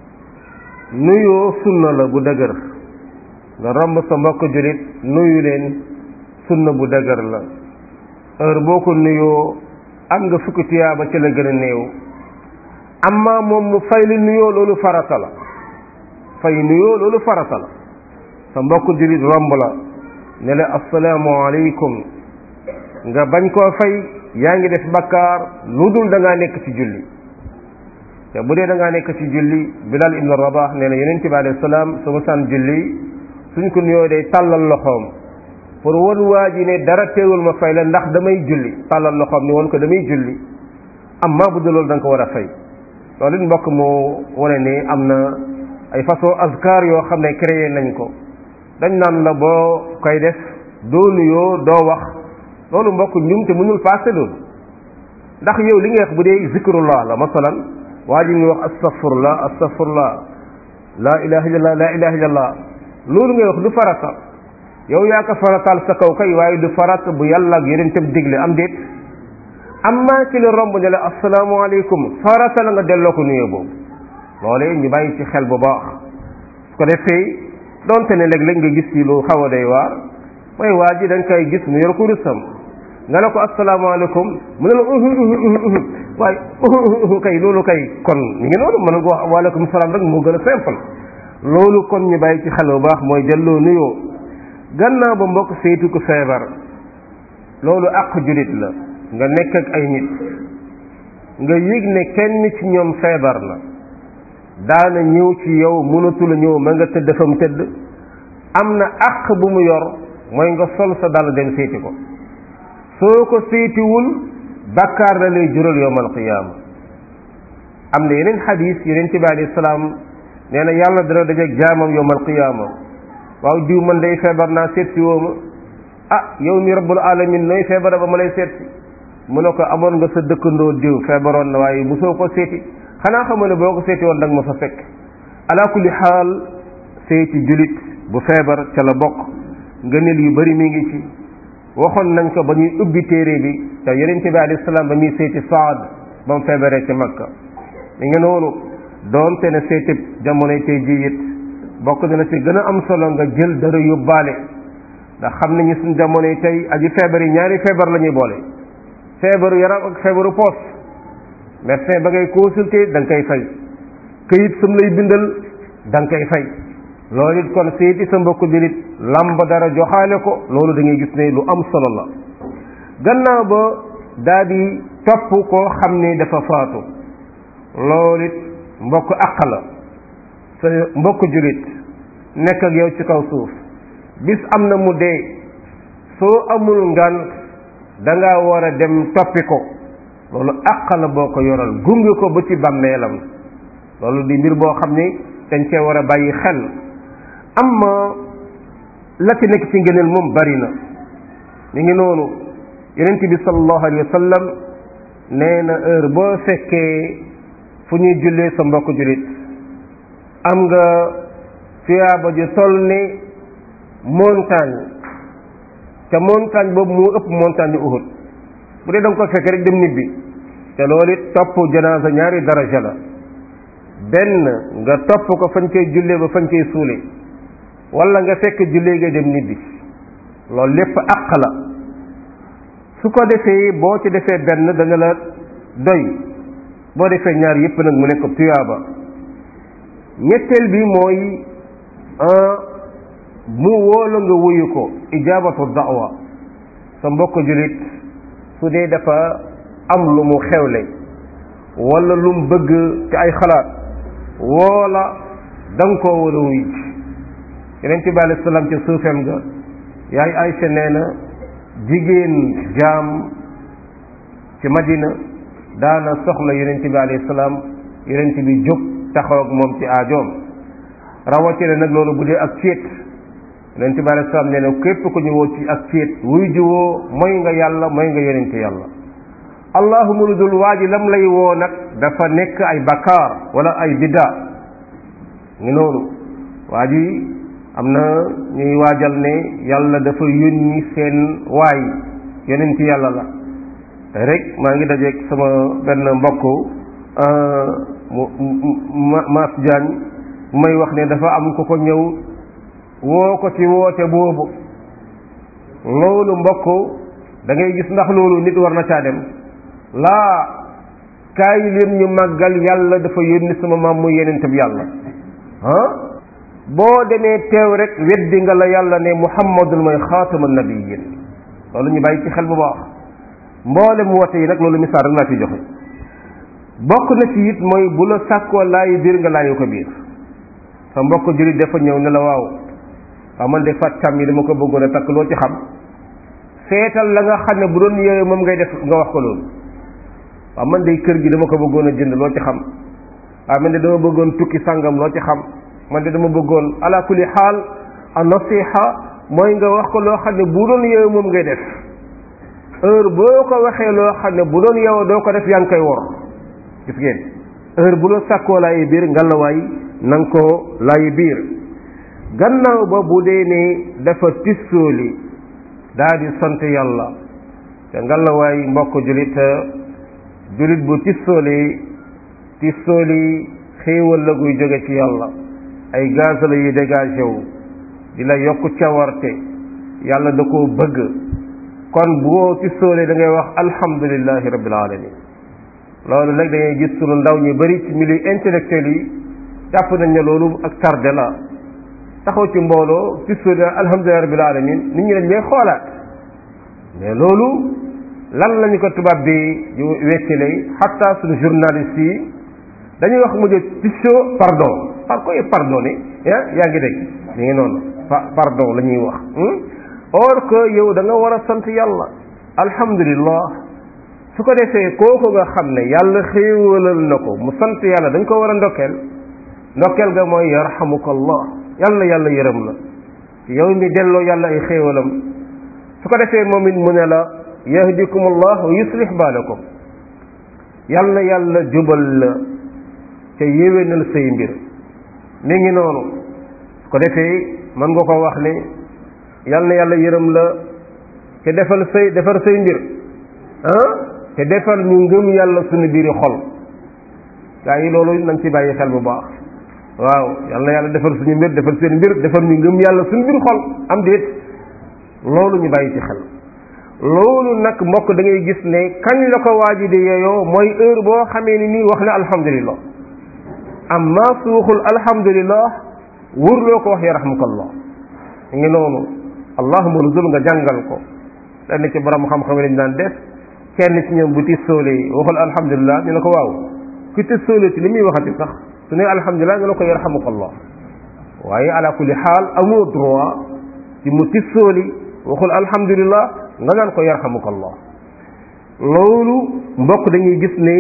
nuyoo sunna la bu dëgër nga romb sa mbokk julit nuyu leen sunna bu dëgër la heure boo ko nuyoo am nga fukki tiyaaba ci la gën a néew amma moom mu fay li nuyoo loolu farata la fay nuyoo loolu farata la sa mbokk julit romb la ne la assalaamu aleykum nga bañ koo fay yaa ngi def bakkaar lu dul da ngaa nekk ci julli te bu dee da ngaa nekk ci julli bilal ibn rabah nee na yonent bi alayhi salaam su ma saan julli suñ ko nuyoo day tàllal loxoom pour won waa ji ne dara teewul ma fay la ndax damay julli tàllal loxoom ni won ko damay julli amma bu dul loolu da nga ko war a fay loolu it mbokk moo wane ne am na ay façon azkar yoo xam ne créé nañ ko dañ naan la boo koy def doo nuyoo doo wax loolu mbokk ñum te mënul passé loolu ndax yow li nga wax bu dee zikrullah la masalan waa ji ngi wax astaghfirullah astaghfirullah la ilaha illallah la ilaha illallah loolu ngay wax du farata yow yaa ko farataal sa kaw kay waaye du farata bu yàlla ak yeneen tam digle am déet amma ci la romb ne la asalaamaaleykum farata la nga delloo ko nuyoo boobu loolee ñu bàyyi ci xel bu baax su ko defee donte ne léeg-léeg nga gis ci lu xaw a day waar mooy waa ji da nga koy gis mu yor ko rusam nga ne ko asalaamaaleykum mu ne la uhu uhu uhu uhu waaye uhu uhu kay loolu kay kon ñu ngi noonu mën nga wax waaleykum salaam rek moo gën a simple loolu kon ñu bàyyi ci xel bu baax mooy delloo nuyoo gannaaw ba mbokk saytu ko feebar loolu àq julit la nga nekk ak ay nit nga yëg ne kenn ci ñoom feebar na daana ñëw ci yow mënatul a ñëw ma nga tëdd fa mu tëdd am na àq bu mu yor mooy nga sol sa dal dem seeti ko soo ko seetiwul bàkkaar la lay jural yowmal qiyaama am na yeneen xadis yeneen ci bi alayhi salaam nee na yàlla dana dajeeg jaamam yowmal qiyaama waaw diw man day feebar naa seet si woo ma ah yow mi rabbul alamin nooy feebara ba ma lay seet si mu ne ko amoon nga sa dëkkandoo diw feebaroon na waaye bu soo ko seeti xanaa xamoo ne boo ko seeti woon da nga ma fa fekk ala kulli xaal seeti julit bu feebar ca la bokk ngëneel yu bari mi ngi ci waxoon nañ ko ba ñuy ubbi téere bi te yonent bi alayhi salaam ba muy seeti Saad ba mu feebaree ci Makka mi ngi noonu doonte ne seeti jamonoy tey jii it bokk na la ci gën a am solo nga jël dara yóbbaale ndax xam nañu suñ jamonoy tey aji feebar yi ñaari feebar la ñuy boole feebaru yaram ak feebaru poos médecin ba ngay consulter da nga koy fay këyit sum lay bindal da nga koy fay loolu it kon seeti sa mbokku julit lamb dara joxaale ko loolu da ngay gis ne lu am solo la gannaaw ba daa di topp koo xam ne dafa faatu loolu it mbokk àq la sa mbokk julit nekk ak yow ci kaw suuf bis am na mu dee soo amul ngan da nga war a dem toppi ko loolu àq la boo ko yoral gunge ko ba ci bàmmeelam loolu di mbir boo xam ni dañ cee war a bàyyi xel amma la ci nekk ci ngëneel moom bari na mi ngi noonu yonent bi sallallahu alayhi wa sallam nee na heure boo fekkee fu ñuy jullee sa mbokk jullit am nga tuyaaba ju toll ni montagne te montagne boobu moo ëpp montagne yu Uhud bu dee da nga ko fekk rek dem nibbi te loolu it topp janaasa ñaari daraja la benn nga topp ko fañ koy jullee ba fañ koy suule wala nga fekk jullee nga dem nibbi loolu lépp àq la su ko defee boo ci defee benn dana la doy boo defee ñaar yépp nag mu nekk tuyaaba ñetteel bi mooy mu wóolu nga wuyu ko ijaabatu da'wa sa mbokk julit su dee dafa am lu mu xewle wala lu mu bëgg ci ay xalaat woola da nga koo war a wuy yeneen ci bi alayhi salaam ci suufem ga yaay Aysa nee na jigéen jaam ci Madina daana soxla yeneen bi alayhi salaam yeneen bi jóg taxaw ak moom ci aajoom rawatina nag loolu bu dee ak céet yeneen bi alayhi salaam nee na képp ku ñu woo ci ak céet wuy ji woo mooy nga yàlla mooy nga yeneen yàlla allahuma lu dul waa ji lam lay woo nag dafa nekk ay bakkaar wala ay bidda ngi noonu waa ji am na ñuy waajal ne yàlla dafa yónni seen waay yeneen ci yàlla la te rek maa ngi dajeeg sama benn mbokk mu Maas Diagne may wax ne dafa am ko ko ñëw woo ko ci woote boobu loolu mbokk da ngay gis ndax loolu nit war na caa dem laa kaay leen ñu màggal yàlla dafa yónni sama maam muy yeneen tab yàlla ah boo demee teew rek weddi nga la yàlla ne muhammadul mooy xaatama nabiyin loolu ñu bàyyi ci xel bu baax mboolem woote yi nag loolu misaal rek laa ci joxe bokk na ci it mooy bu la sàkkoo laayu biir nga laayu ko biir sa mbokk jullit dafa ñëw ne la waaw waaw man de fàccam yi dama ko bëggoon a takk loo ci xam seetal la nga xam ne bu doon yooyu moom ngay def nga wax ko loolu waaw man de kër gi dama ko bëggoon a jënd loo ci xam waaw man de dama bëggoon tukki sàngam loo ci xam man de dama bëggoon ala kulli xaal a nasiha mooy nga wax ko loo xam ne bu doon yow moom ngay def heure boo ko waxee loo xam ne bu doon yow doo ko def yaa ngi koy wor gis ngeen heure bu la sàkkoo laayi biir ngalawaay na nga ko laayi biir gannaaw ba bu dee ne dafa tissooli daa di sant yàlla te ngalawaay mbokk julit julit bu tissooli tissooli xéewal la guy jóge ci yàlla ay gaz la yu dégagé wu di la yokk cawarte yàlla da koo bëgg kon boo ci sóolee da ngay wax alhamdulilahi rabbil alamin loolu nag da ngay gis sunu ndaw ñu bari ci milieu intellectuel yi jàpp nañ ne loolu ak tardé la taxaw ci mbooloo ci sóolee alhamdulilahi rabbil alamin nit ñi dañ lay xoolaat mais loolu lan lañu ko tubaab bi weccile xatta suñu journaliste yi dañuy wax mujj tisso pardon par koy pardonné yaa yaa ngi dégg mi ngi noonu pardon la ñuy wax or que yow da nga war a sant yàlla alhamdulillah su ko defee kooku nga xam ne yàlla xéewalal na ko mu sant yàlla dañ ko war a ndokkeel ndokkeel ga mooy yarhamukallah yàlla yàlla yërëm la yow mi delloo yàlla ay xéewalam su ko defee moom it mu ne la yahdikum allah wa yuslih baalakum yàlla yàlla jubal la te yéwénal say mbir mi ngi noonu su ko defee mën nga ko wax ne yal na yàlla yërëm la te defal say defar say mbir ah te defal ñu ngëm yàlla suñu biiri xol gaa yi loolu nañ ci bàyyi xel bu baax waaw yal na yàlla defal suñu mbir defal seen mbir defal ñu ngëm yàlla suñu biir xol am déet loolu ñu bàyyi ci xel loolu nag mbokk da ngay gis ne kañ la ko waaji di yeyoo mooy heure boo xamee ni nii wax na alhamdulillah amma su waxul alhamdulillah wurloo ko wax yarhamukallah ngi noonu allahuma nuzul nga jàngal ko lenn ci borom xam-xam yi lañ daan def kenn ci ñoom bu ti sóolee waxul alhamdulillah ñu ne ko waaw ku ti sóolee ci li muy waxati sax su ne alhamdulillah nga ne ko yarhamukallah waaye ala kulli xaal amoo droit ci mu ti sóoli waxul alhamdulillah nga naan ko yarhamukallah loolu mbokk dañuy gis ne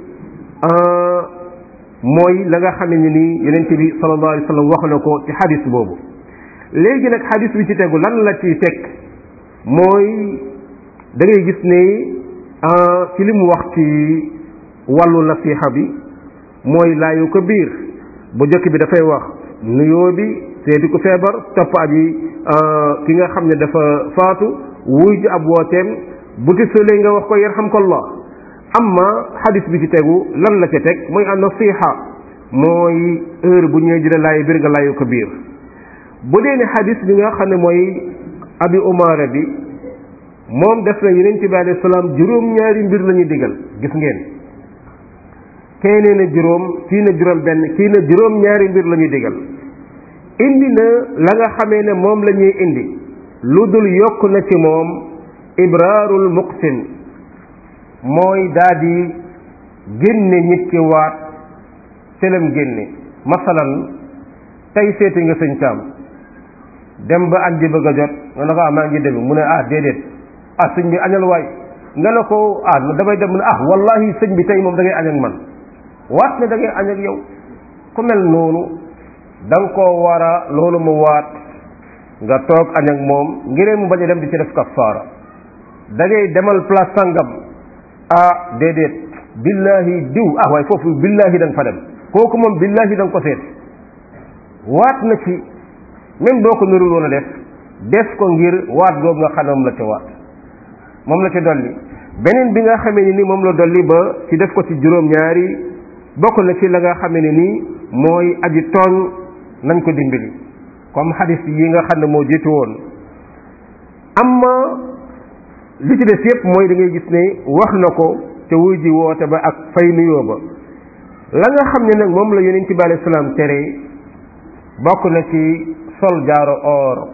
mooy la nga xam ne nii yonent bi sallallahu alayhi wa sallam wax na ko ci xadis boobu léegi nag xadis bi ci tegu lan la ci teg mooy da ngay gis ne ci li mu wax ci wàllu nasiha bi mooy laayu ko biir bu jëkk bi dafay wax nuyoo bi seeti ku feebar topp aji ki nga xam ne dafa faatu wuy ji ab wooteem bu ti sëlee nga wax ko yarhamkallah amma xadis bi ci tegu lan la ca teg mooy an nasiha mooy heure bu ñëwee dina laayu biir nga laayu ko biir bu dee ne xadis bi nga xam ne mooy abi umaara bi moom def na yeneen ci bi alayhi salaam juróom-ñaari mbir la ñuy digal gis ngeen kee nee na juróom kii na juróom benn kii na juróom-ñaari mbir la ñuy digal indi na la nga xamee ne moom la ñuy indi lu dul yokk na ci moom ibraarul muqsin mooy daa di génne nit ki waat selam génne masalan tey seeti nga sëñ caam dem ba añ ji bëgg a jot nga ne ko ah maa ngi dem mu ne ah déedéet ah sëñ bi añal waay nga ne ko ah damay dem mu ne ah wallahi sëñ bi tey moom da ngay añ ak man waat ne da ngay añ ak yow ku mel noonu da nga koo war a loolu mu waat nga toog añ ak moom ngir mu bañ a dem di ci def kafaara da ngay demal place sangam ah déedéet billahi diw ah waaye foofu billahi da nga fa dem kooku moom billahi da nga ko seet waat na ci même boo ko nurul woon a def def ko ngir waat googu nga xam ne moom la ca waat moom la ca dolli beneen bi nga xamee ni ni moom la dolli ba ci def ko ci juróom-ñaari bokk na ci la nga xamee ne nii mooy aji tooñ nañ ko dimbali comme xadis yi nga xam ne moo jiitu woon amma li ci des yépp mooy da ngay gis ne wax na ko ca wuy ji woote ba ak fay nuyoo ba la nga xam ne nag moom la yonent bi alayhi salaam tere bokk na ci sol jaaro or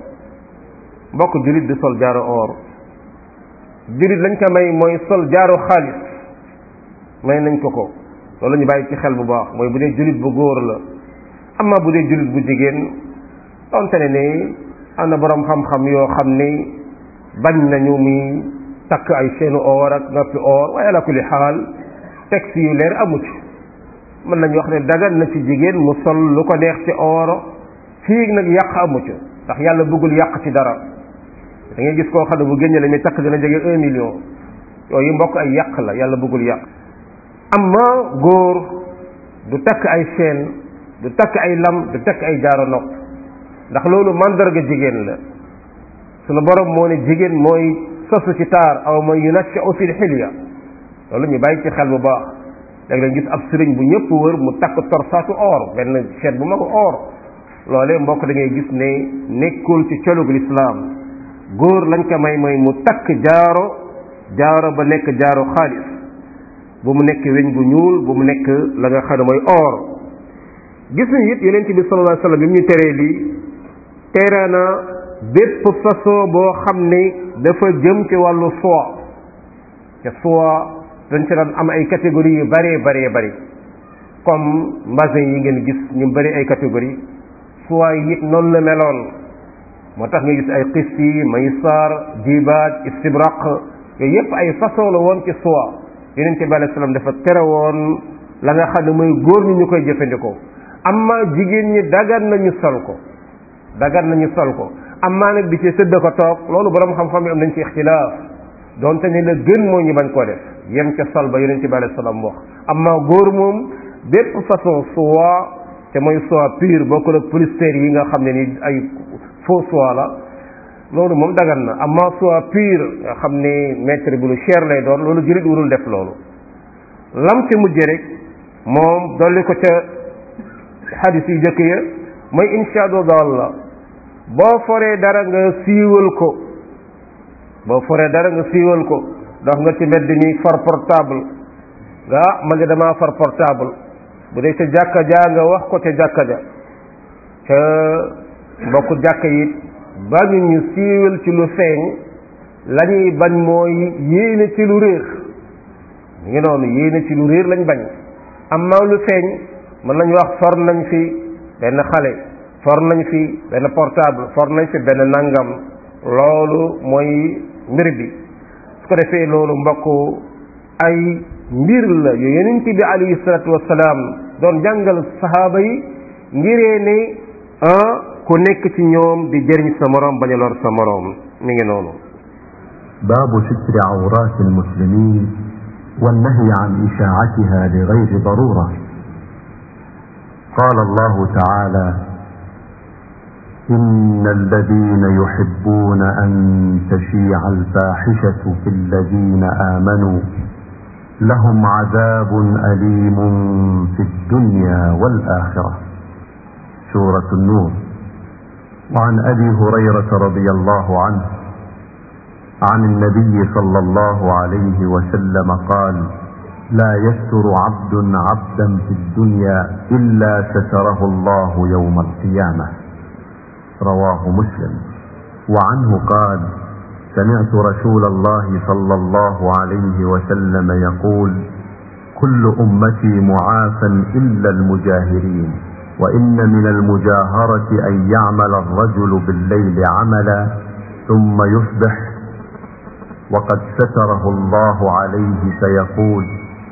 bokk julit di sol jaaro or julit lañ ko may mooy sol jaaro xaalis may nañ ko ko loolu ñu bàyyi ci xel bu baax mooy bu dee julit bu góor la amma bu dee julit bu jigéen donte ne ni am na boroom xam-xam yoo xam ni bañ nañu mi takk ay seenu or ak noppi or waaye ala kulli xaal texte yu leer amu ci mën nañu wax ne dagan na ci jigéen mu sol lu ko neex ci or fii nag yàq amu ci ndax yàlla bëggul yàq ci dara da ngay gis koo xam ne bu génne la muy takk dina jege un million yooyu mbokk ay yàq la yàlla bëggul yàq amma góor du takk ay chaîne du takk ay lam du takk ay jaaro nopp ndax loolu mandarga jigéen la sunu borom moo ne jigéen mooy sosu ci taar aw mooy yunashau fil xilya loolu ñu bàyyi ci xel bu baax léegi lañ gis ab sëriñ bu ñëpp wër mu takk torsaatu or benn chaîne bu mag or loolee mbokk da ngay gis ne nekkul ci colug lislaam góor lañ ko may mooy mu takk jaaro jaaro ba nekk jaaro xaalis bu mu nekk weñ bu ñuul bu mu nekk la nga xam ne mooy or gis nañ it yonent bi sallallahu alayhi wasallam bi mu ñu teree lii tere na bépp façon boo xam ne dafa jëm ci wàllu soie te soie dañ ci daan am ay catégories yu bëree bëree bëri comme mbasin yi ngeen gis ñu bëri ay catégories soie yi it noonu la meloon moo tax nga gis ay xisti maysar jibaaj istibraq yooyu yépp ay façon la woon ci soie yeneen ci bi alei salaam dafa tere woon la nga xam ne mooy góor ñi ñu koy jëfandikoo amma jigéen ñi dagan nañu sol ko dagan nañu sol ko amma nag di ci sëdd ko toog loolu borom xam-xam yi am nañ ci ixtilaaf donte ne la gën moo ñu bañ koo def yem ca sol ba yeneen ci bi alei salaam wax amma góor moom bépp façon soie te mooy soie pure bokkul ak polyester yi nga xam ne ni ay faux soie la loolu moom dagan na amma soie pure nga xam ne mètre bi lu cher lay doon loolu jullit warul def loolu lam ci mujj rek moom dolli ko ca xadis yu jëkk ya mooy insha Allah boo foree dara nga siiwal ko boo foree dara nga siiwal ko dox nga ci mbedd mi far portable nga ma ngi damaa far portable bu dee ca jàkka ja nga wax ko ca jàkka ja ca mbokk jàkka yi bañu ñu siiwal ci lu feeñ la ñuy bañ mooy yéene ci lu réer mu ngi noonu yéene ci lu réer lañ bañ amma lu feeñ mën nañ wax for nañ fi benn xale for nañ fi benn portable for nañ fi benn nangam loolu mooy mbir bi su ko defee loolu mbokk ay mbir la yu yonent bi alayhi salatu wasalaam doon jàngal sahaaba yi ngiree ne ah ku nekk ci ñoom di jëriñ sa moroom bañ a lor sa moroom mi ngi noonu باب ستر عورات المسلمين والنهي عن إشاعتها لغير ضرورة قال الله تعالى إن الذين يحبون أن تشيع الفاحشة في الذين آمنوا لهم عذاب أليم في الدنيا والآخرة سورة النور وعن أبي هريرة رضي الله عنه عن النبي صلى الله عليه وسلم قال لا يستر عبد عبدا في الدنيا إلا ستره الله يوم القيامة رواه مسلم وعنه قال سمعت رسول الله صلى الله عليه وسلم يقول كل أمتي معافى إلا المجاهرين وإن من المجاهرة أن يعمل الرجل بالليل عملا ثم يصبح وقد ستره الله عليه فيقول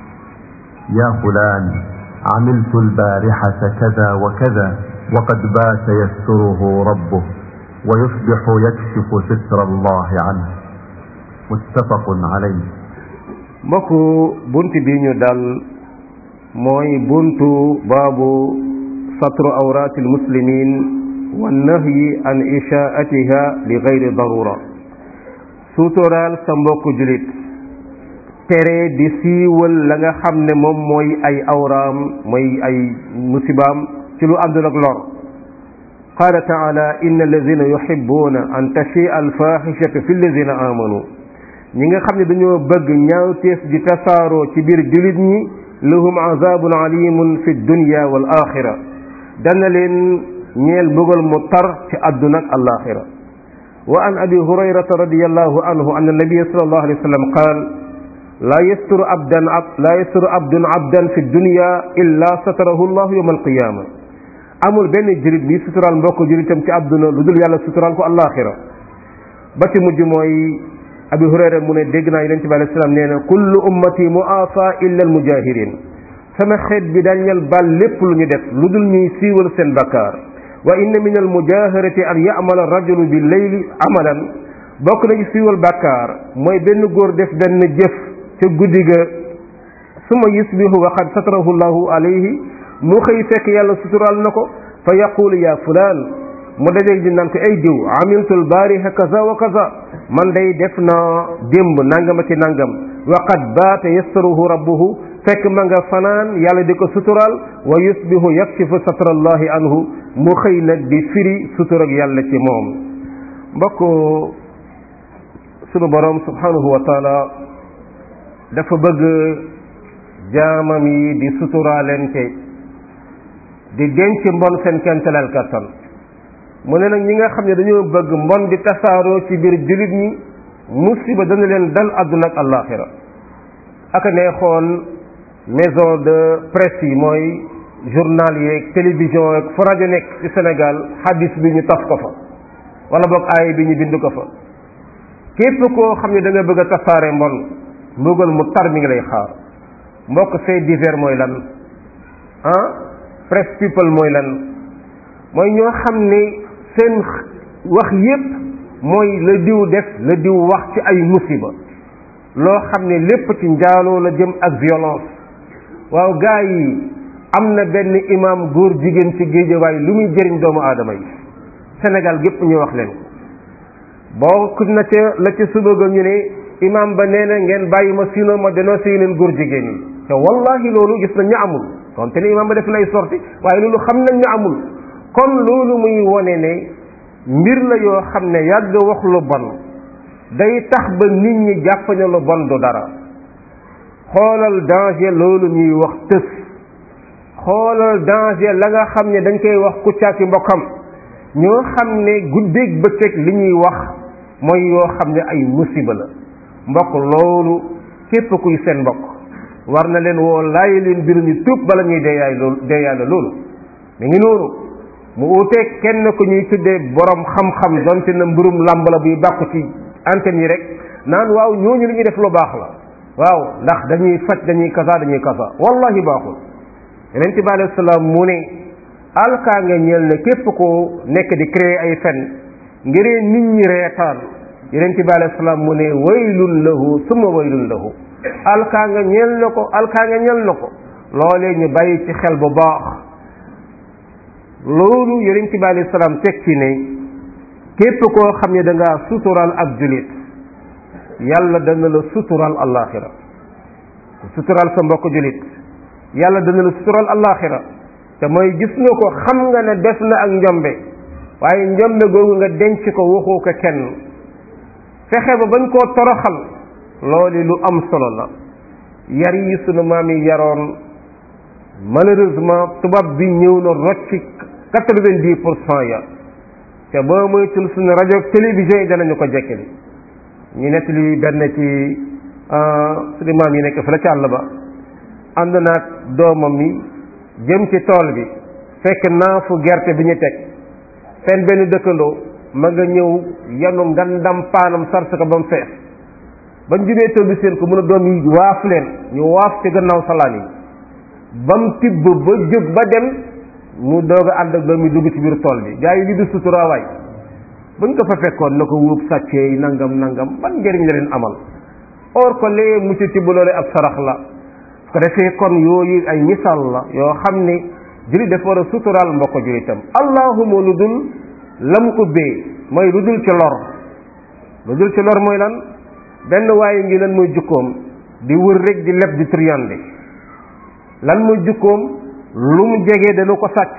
يا فلان عملت البارحة كذا وكذا وقد بات يستره ربه ويصبح يكشف ستر الله عنه متفق عليه mbokk bunt bi ñu dal mooy buntu baabu satru awraati almuslimin wa nahyi an ishaatiha li gayri darura suuturaal sa mbokk julit tere di siiwal la nga xam ne moom mooy ay awraam mooy ay musibaam ci lu àndul ak lor qaala taala inna alladina yuhibbuna an tashia alfaxishatu fi alladina amanu ñi nga xam ne dañoo bëgg ñaawteef di tasaaroo ci biir julit ñi lahum azabun alimun fi dunya wal axira dana leen ñeel mbugal mu tar ci àdduna ak alaxira wa an abi hurayrata radiallahu anhu an annabiya sallallahu alayhi wa sallam qaal laa yasturu abdan laa yasturu abdun abdan fi dunya illa satarahu llahu yawma alqiyama amul benn jurit bi suturaal mbokk juritam ci àdduna lu dul yàlla suturaal ko alaxira ba ci mujj mooy abi hurayra mu ne dégg naa yonente bi alayhi salaam nee na kullu ummati muafa illa almujahirin sama xeet bi dañal bal lépp lu ñu def lu dul ñuy siiwal seen bakkaar wa inna min almujaharati an yamala rajulu bi leyli amalan bokk na ci siiwal bakkaar mooy benn góor def benn jëf ca guddi ga suma yusbihu wa qad satarahu llahu alayhi mu xëy fekk yàlla suturaal na ko fa yaqulu ya fulaan mu dajeeg di naan ko ay diw amiltul baariha kaza wa kaza man day def na démb nangama ci nangam wa qad baata yastaruhu rabbuhu fekk ma nga fanaan yàlla di ko suturaal wa yusbihu yakshifu satrallahi anhu mu xëy nag di firi suturag yàlla ci moom mbokk sunu borom subhanahu wa taala dafa bëgg jaamam yi di suturaalente di denc mbon seen kentaleel kattan mu ne nag ñi nga xam ne dañoo bëgg mbon di tasaaroo ci biir jullit ñi musiba dana leen dal àdduna ak àllaaxira ak neexoon maison de presse yi mooy journal yeeg télévision yeeg fu rajo nekk ci Sénégal hadis bi ñu taf ko fa wala boog aay bi ñu bind ko fa képp koo xam ne da nga bëgg a tasaare mbon mbugal mu tar mi ngi lay xaar mbokk fait divers mooy lan ah presse people mooy lan mooy ñoo xam ne seen wax yépp mooy la diw def la diw wax ci ay musiba loo xam ne lépp ci njaaloo la jëm ak violence waaw gaa yi am na benn imam góor jigéen ci géejawaay lu muy jëriñ doomu aadama yi Sénégal gépp ñu wax leen boo na ca la ca suba ga ñu ne imam ba nee na ngeen bàyyi ma sinon ma dénoncé leen góor jigéen yi te wallahi loolu gis nañ ñu amul donte ne imam ba def lay sorti waaye loolu xam nañ ñu amul kon loolu muy wone ne mbir la yoo xam ne yàgg wax lu bon day tax ba nit ñi jàpp ne lu bon du dara xoolal danger loolu ñuy wax tës xoolal danger la nga xam ne dañ koy wax kuccaaki mbokkam ñoo xam ne guddeeg bëccëg li ñuy wax mooy yoo xam ne ay musiba la mbokk loolu képp kuy seen mbokk war na leen woo laay leen biru ñu tuub bala ñuy deeyaay loolu deeyaale loolu mi ngi noonu mu uuteeg kenn ku ñuy tuddee borom xam-xam donte na mbirum làmb la buy bàkku ci antenne yi rek naan waaw ñooñu li ñuy def lu baax la waaw ndax dañuy faj dañuy kasa dañuy kasa wallahi baaxul yonent bi alayhi salaam mu ne alkaa nga ñeel ne képp ko nekk di créer ay fen ngir nit ñi reetaan yonent bi alayhi salaam mu ne waylun lahu summa waylun lahu alkaa nga ñeel na ko alkaa nga ñeel na ko loolee ñu bàyyi ci xel bu baax loolu yonent bi alayhi salaam teg ci ne képp koo xam ne da ngaa sutural ab julit yàlla dana la sutural allaaxira sutural sa mbokk julit yàlla dana la sutural allaaxira te mooy gis nga ko xam nga ne def na ak njombe waaye njombe googu nga denc ko waxoo ko kenn fexe ba bañ koo toroxal loolu lu am solo la yar yi sunu maam yi yaroon malheureusement tubaab bi ñëw na rocci quatre-vingt-dix pour cent ya te boo moytul suñu rajo ak télévision yi danañu ko jekkali ñu nettali benn ci suñu maam yi nekk fa la ci àll ba ànd naag doomam yi jëm ci tool bi fekk naafu gerte bi ñu teg seen benn dëkkandoo ma nga ñëw yanu ngandam paanam sarse ko ba mu fees bañ jubee tool bi seen ko mun a doom yi waaf leen ñu waaf ci gannaaw salaan yi ba mu tibb ba jóg ba dem mu doog a ànd ak doom yi dugg ci biir tool bi gaa yi li du suturaawaay buñ ko fa fekkoon na ko wóob sàccee nangam nangam ban njëriñ la leen amal or ko lee mu ci tibb loole ab sarax la su ko defee kon yooyu ay misaal la yoo xam ne jullit dafa war a suturaal mbokk jullitam allahuma lu dul lam ubbee mooy lu dul ci lor lu dul ci lor mooy lan benn waaye ngi lan mooy jukkoom di wër rek di leb di triyande lan mooy jukkoom lu mu jege dana ko sàcc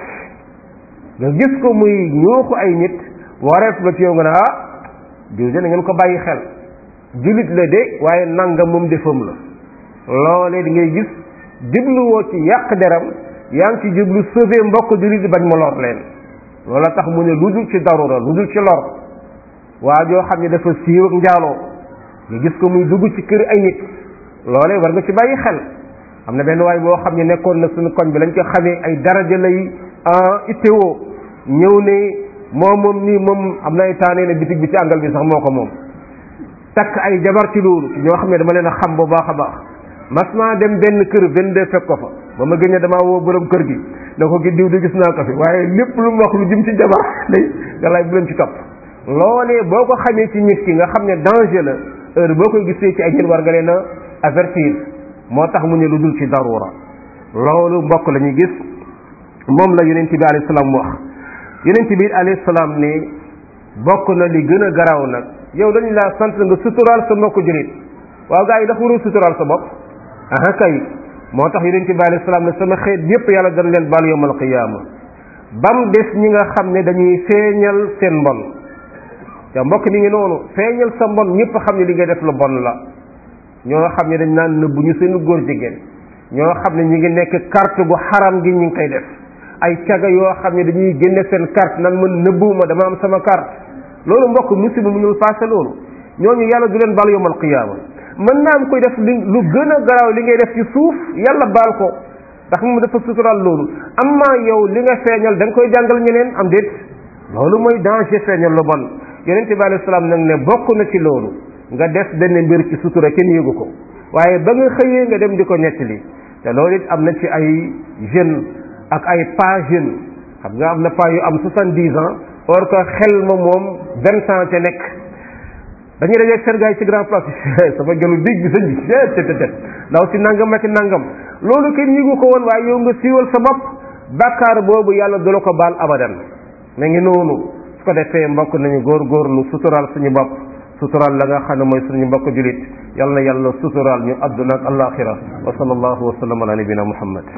nga gis ko muy ñooxu ay nit wareef la ci yow nga ne ah diw de na ngeen ko bàyyi xel jullit la de waaye nangam moom defam la loolee di ngay gis jubluwoo ci yàq deram yaa ngi ci jublu sauver mbokk jullit bañ ma lor leen loola tax mu ne lu dul ci darura lu dul ci lor waa joo xam ne dafa siiw ak njaaloo nga gis ko muy dugg ci kër ay nit loolee war nga ci bàyyi xel am na benn waay boo xam ne nekkoon na suñu koñ bi lañ ko xamee ay daraja lay ittewoo ñëw ne moom moom nii moom am na ay taanee ne bitig bi ci àngal bi sax moo ko moom takk ay jabar ci loolu ñoo xam ne dama leen a xam bu baax a baax mas naa dem benn kër vingt-deux fekk ko fa ba ma gën a damaa woo borom kër gi na ko gi diw di gis naa ko fi waaye lépp lu mu wax lu jëm ci jabar day galaay bu leen ci topp loolee boo ko xamee ci nit ki nga xam ne danger la heure boo koy gisee ci ay nit war nga leen a avertir moo tax mu ne lu dul ci darura loolu mbokk la ñuy gis moom la yonent bi alayhi salaam wax yonent bi alayhi salaam ne bokk na li gën a garaaw nag yow dañu laa sant nga suturaal sa mbokk julit waaw gaa yi dafa warul suturaal sa bopp aha kay moo tax yonent bi alayhi salaam ne sama xeet yépp yàlla dana leen baal yawmal qiyaama bam des ñi nga xam ne dañuy feeñal seen mbon te mbokk mi ngi noonu feeñal sa mbon ñëpp xam ne li ngay def lu bon la ñoo xam ne dañ naan nëbbu ñu seen góor jigéen ñoo xam ne ñu ngi nekk carte gu xaram gi ñu ngi koy def ay caga yoo xam ne dañuy génne seen carte nan man nëbbuwuma dama am sama carte loolu mbokk musiba mënul passé loolu ñooñu yàlla du leen baal yawmal qiyaama mën naa am koy def li lu gën a garaaw li ngay def ci suuf yàlla baal ko ndax moom dafa sutural loolu amma yow li nga feeñal da nga koy jàngal ñeneen am déet loolu mooy danger feeñal lu bon yonent bi alayhi salaam nag ne bokk na ci loolu nga def benn mbir ci sutura kenn yëgu ko waaye ba nga xëyee nga dem di ko nettali te loolu it am na ci ay jeunes ak ay pas jeunes xam nga am na pas yu am soixante-dix ans or que xel ma moom vingt ans te nekk dañuy dajeeg seen gars yi ci grand place sama gëlu dig bi sëñ bi te te te ndaw si nangam ak nangam loolu kenn yëgu ko woon waaye yow nga siiwal sa bopp bàkkaar boobu yàlla du la ko baal abadan ma ngi noonu su ko defee mbokk nañu góorgóorlu suturaal suñu bopp suturaal la nga xam ne mooy suñu mbokk julit yal na yàlla suturaal ñu àdduna ak alaxira wa sallallahu wa sallam ala nabina muhammad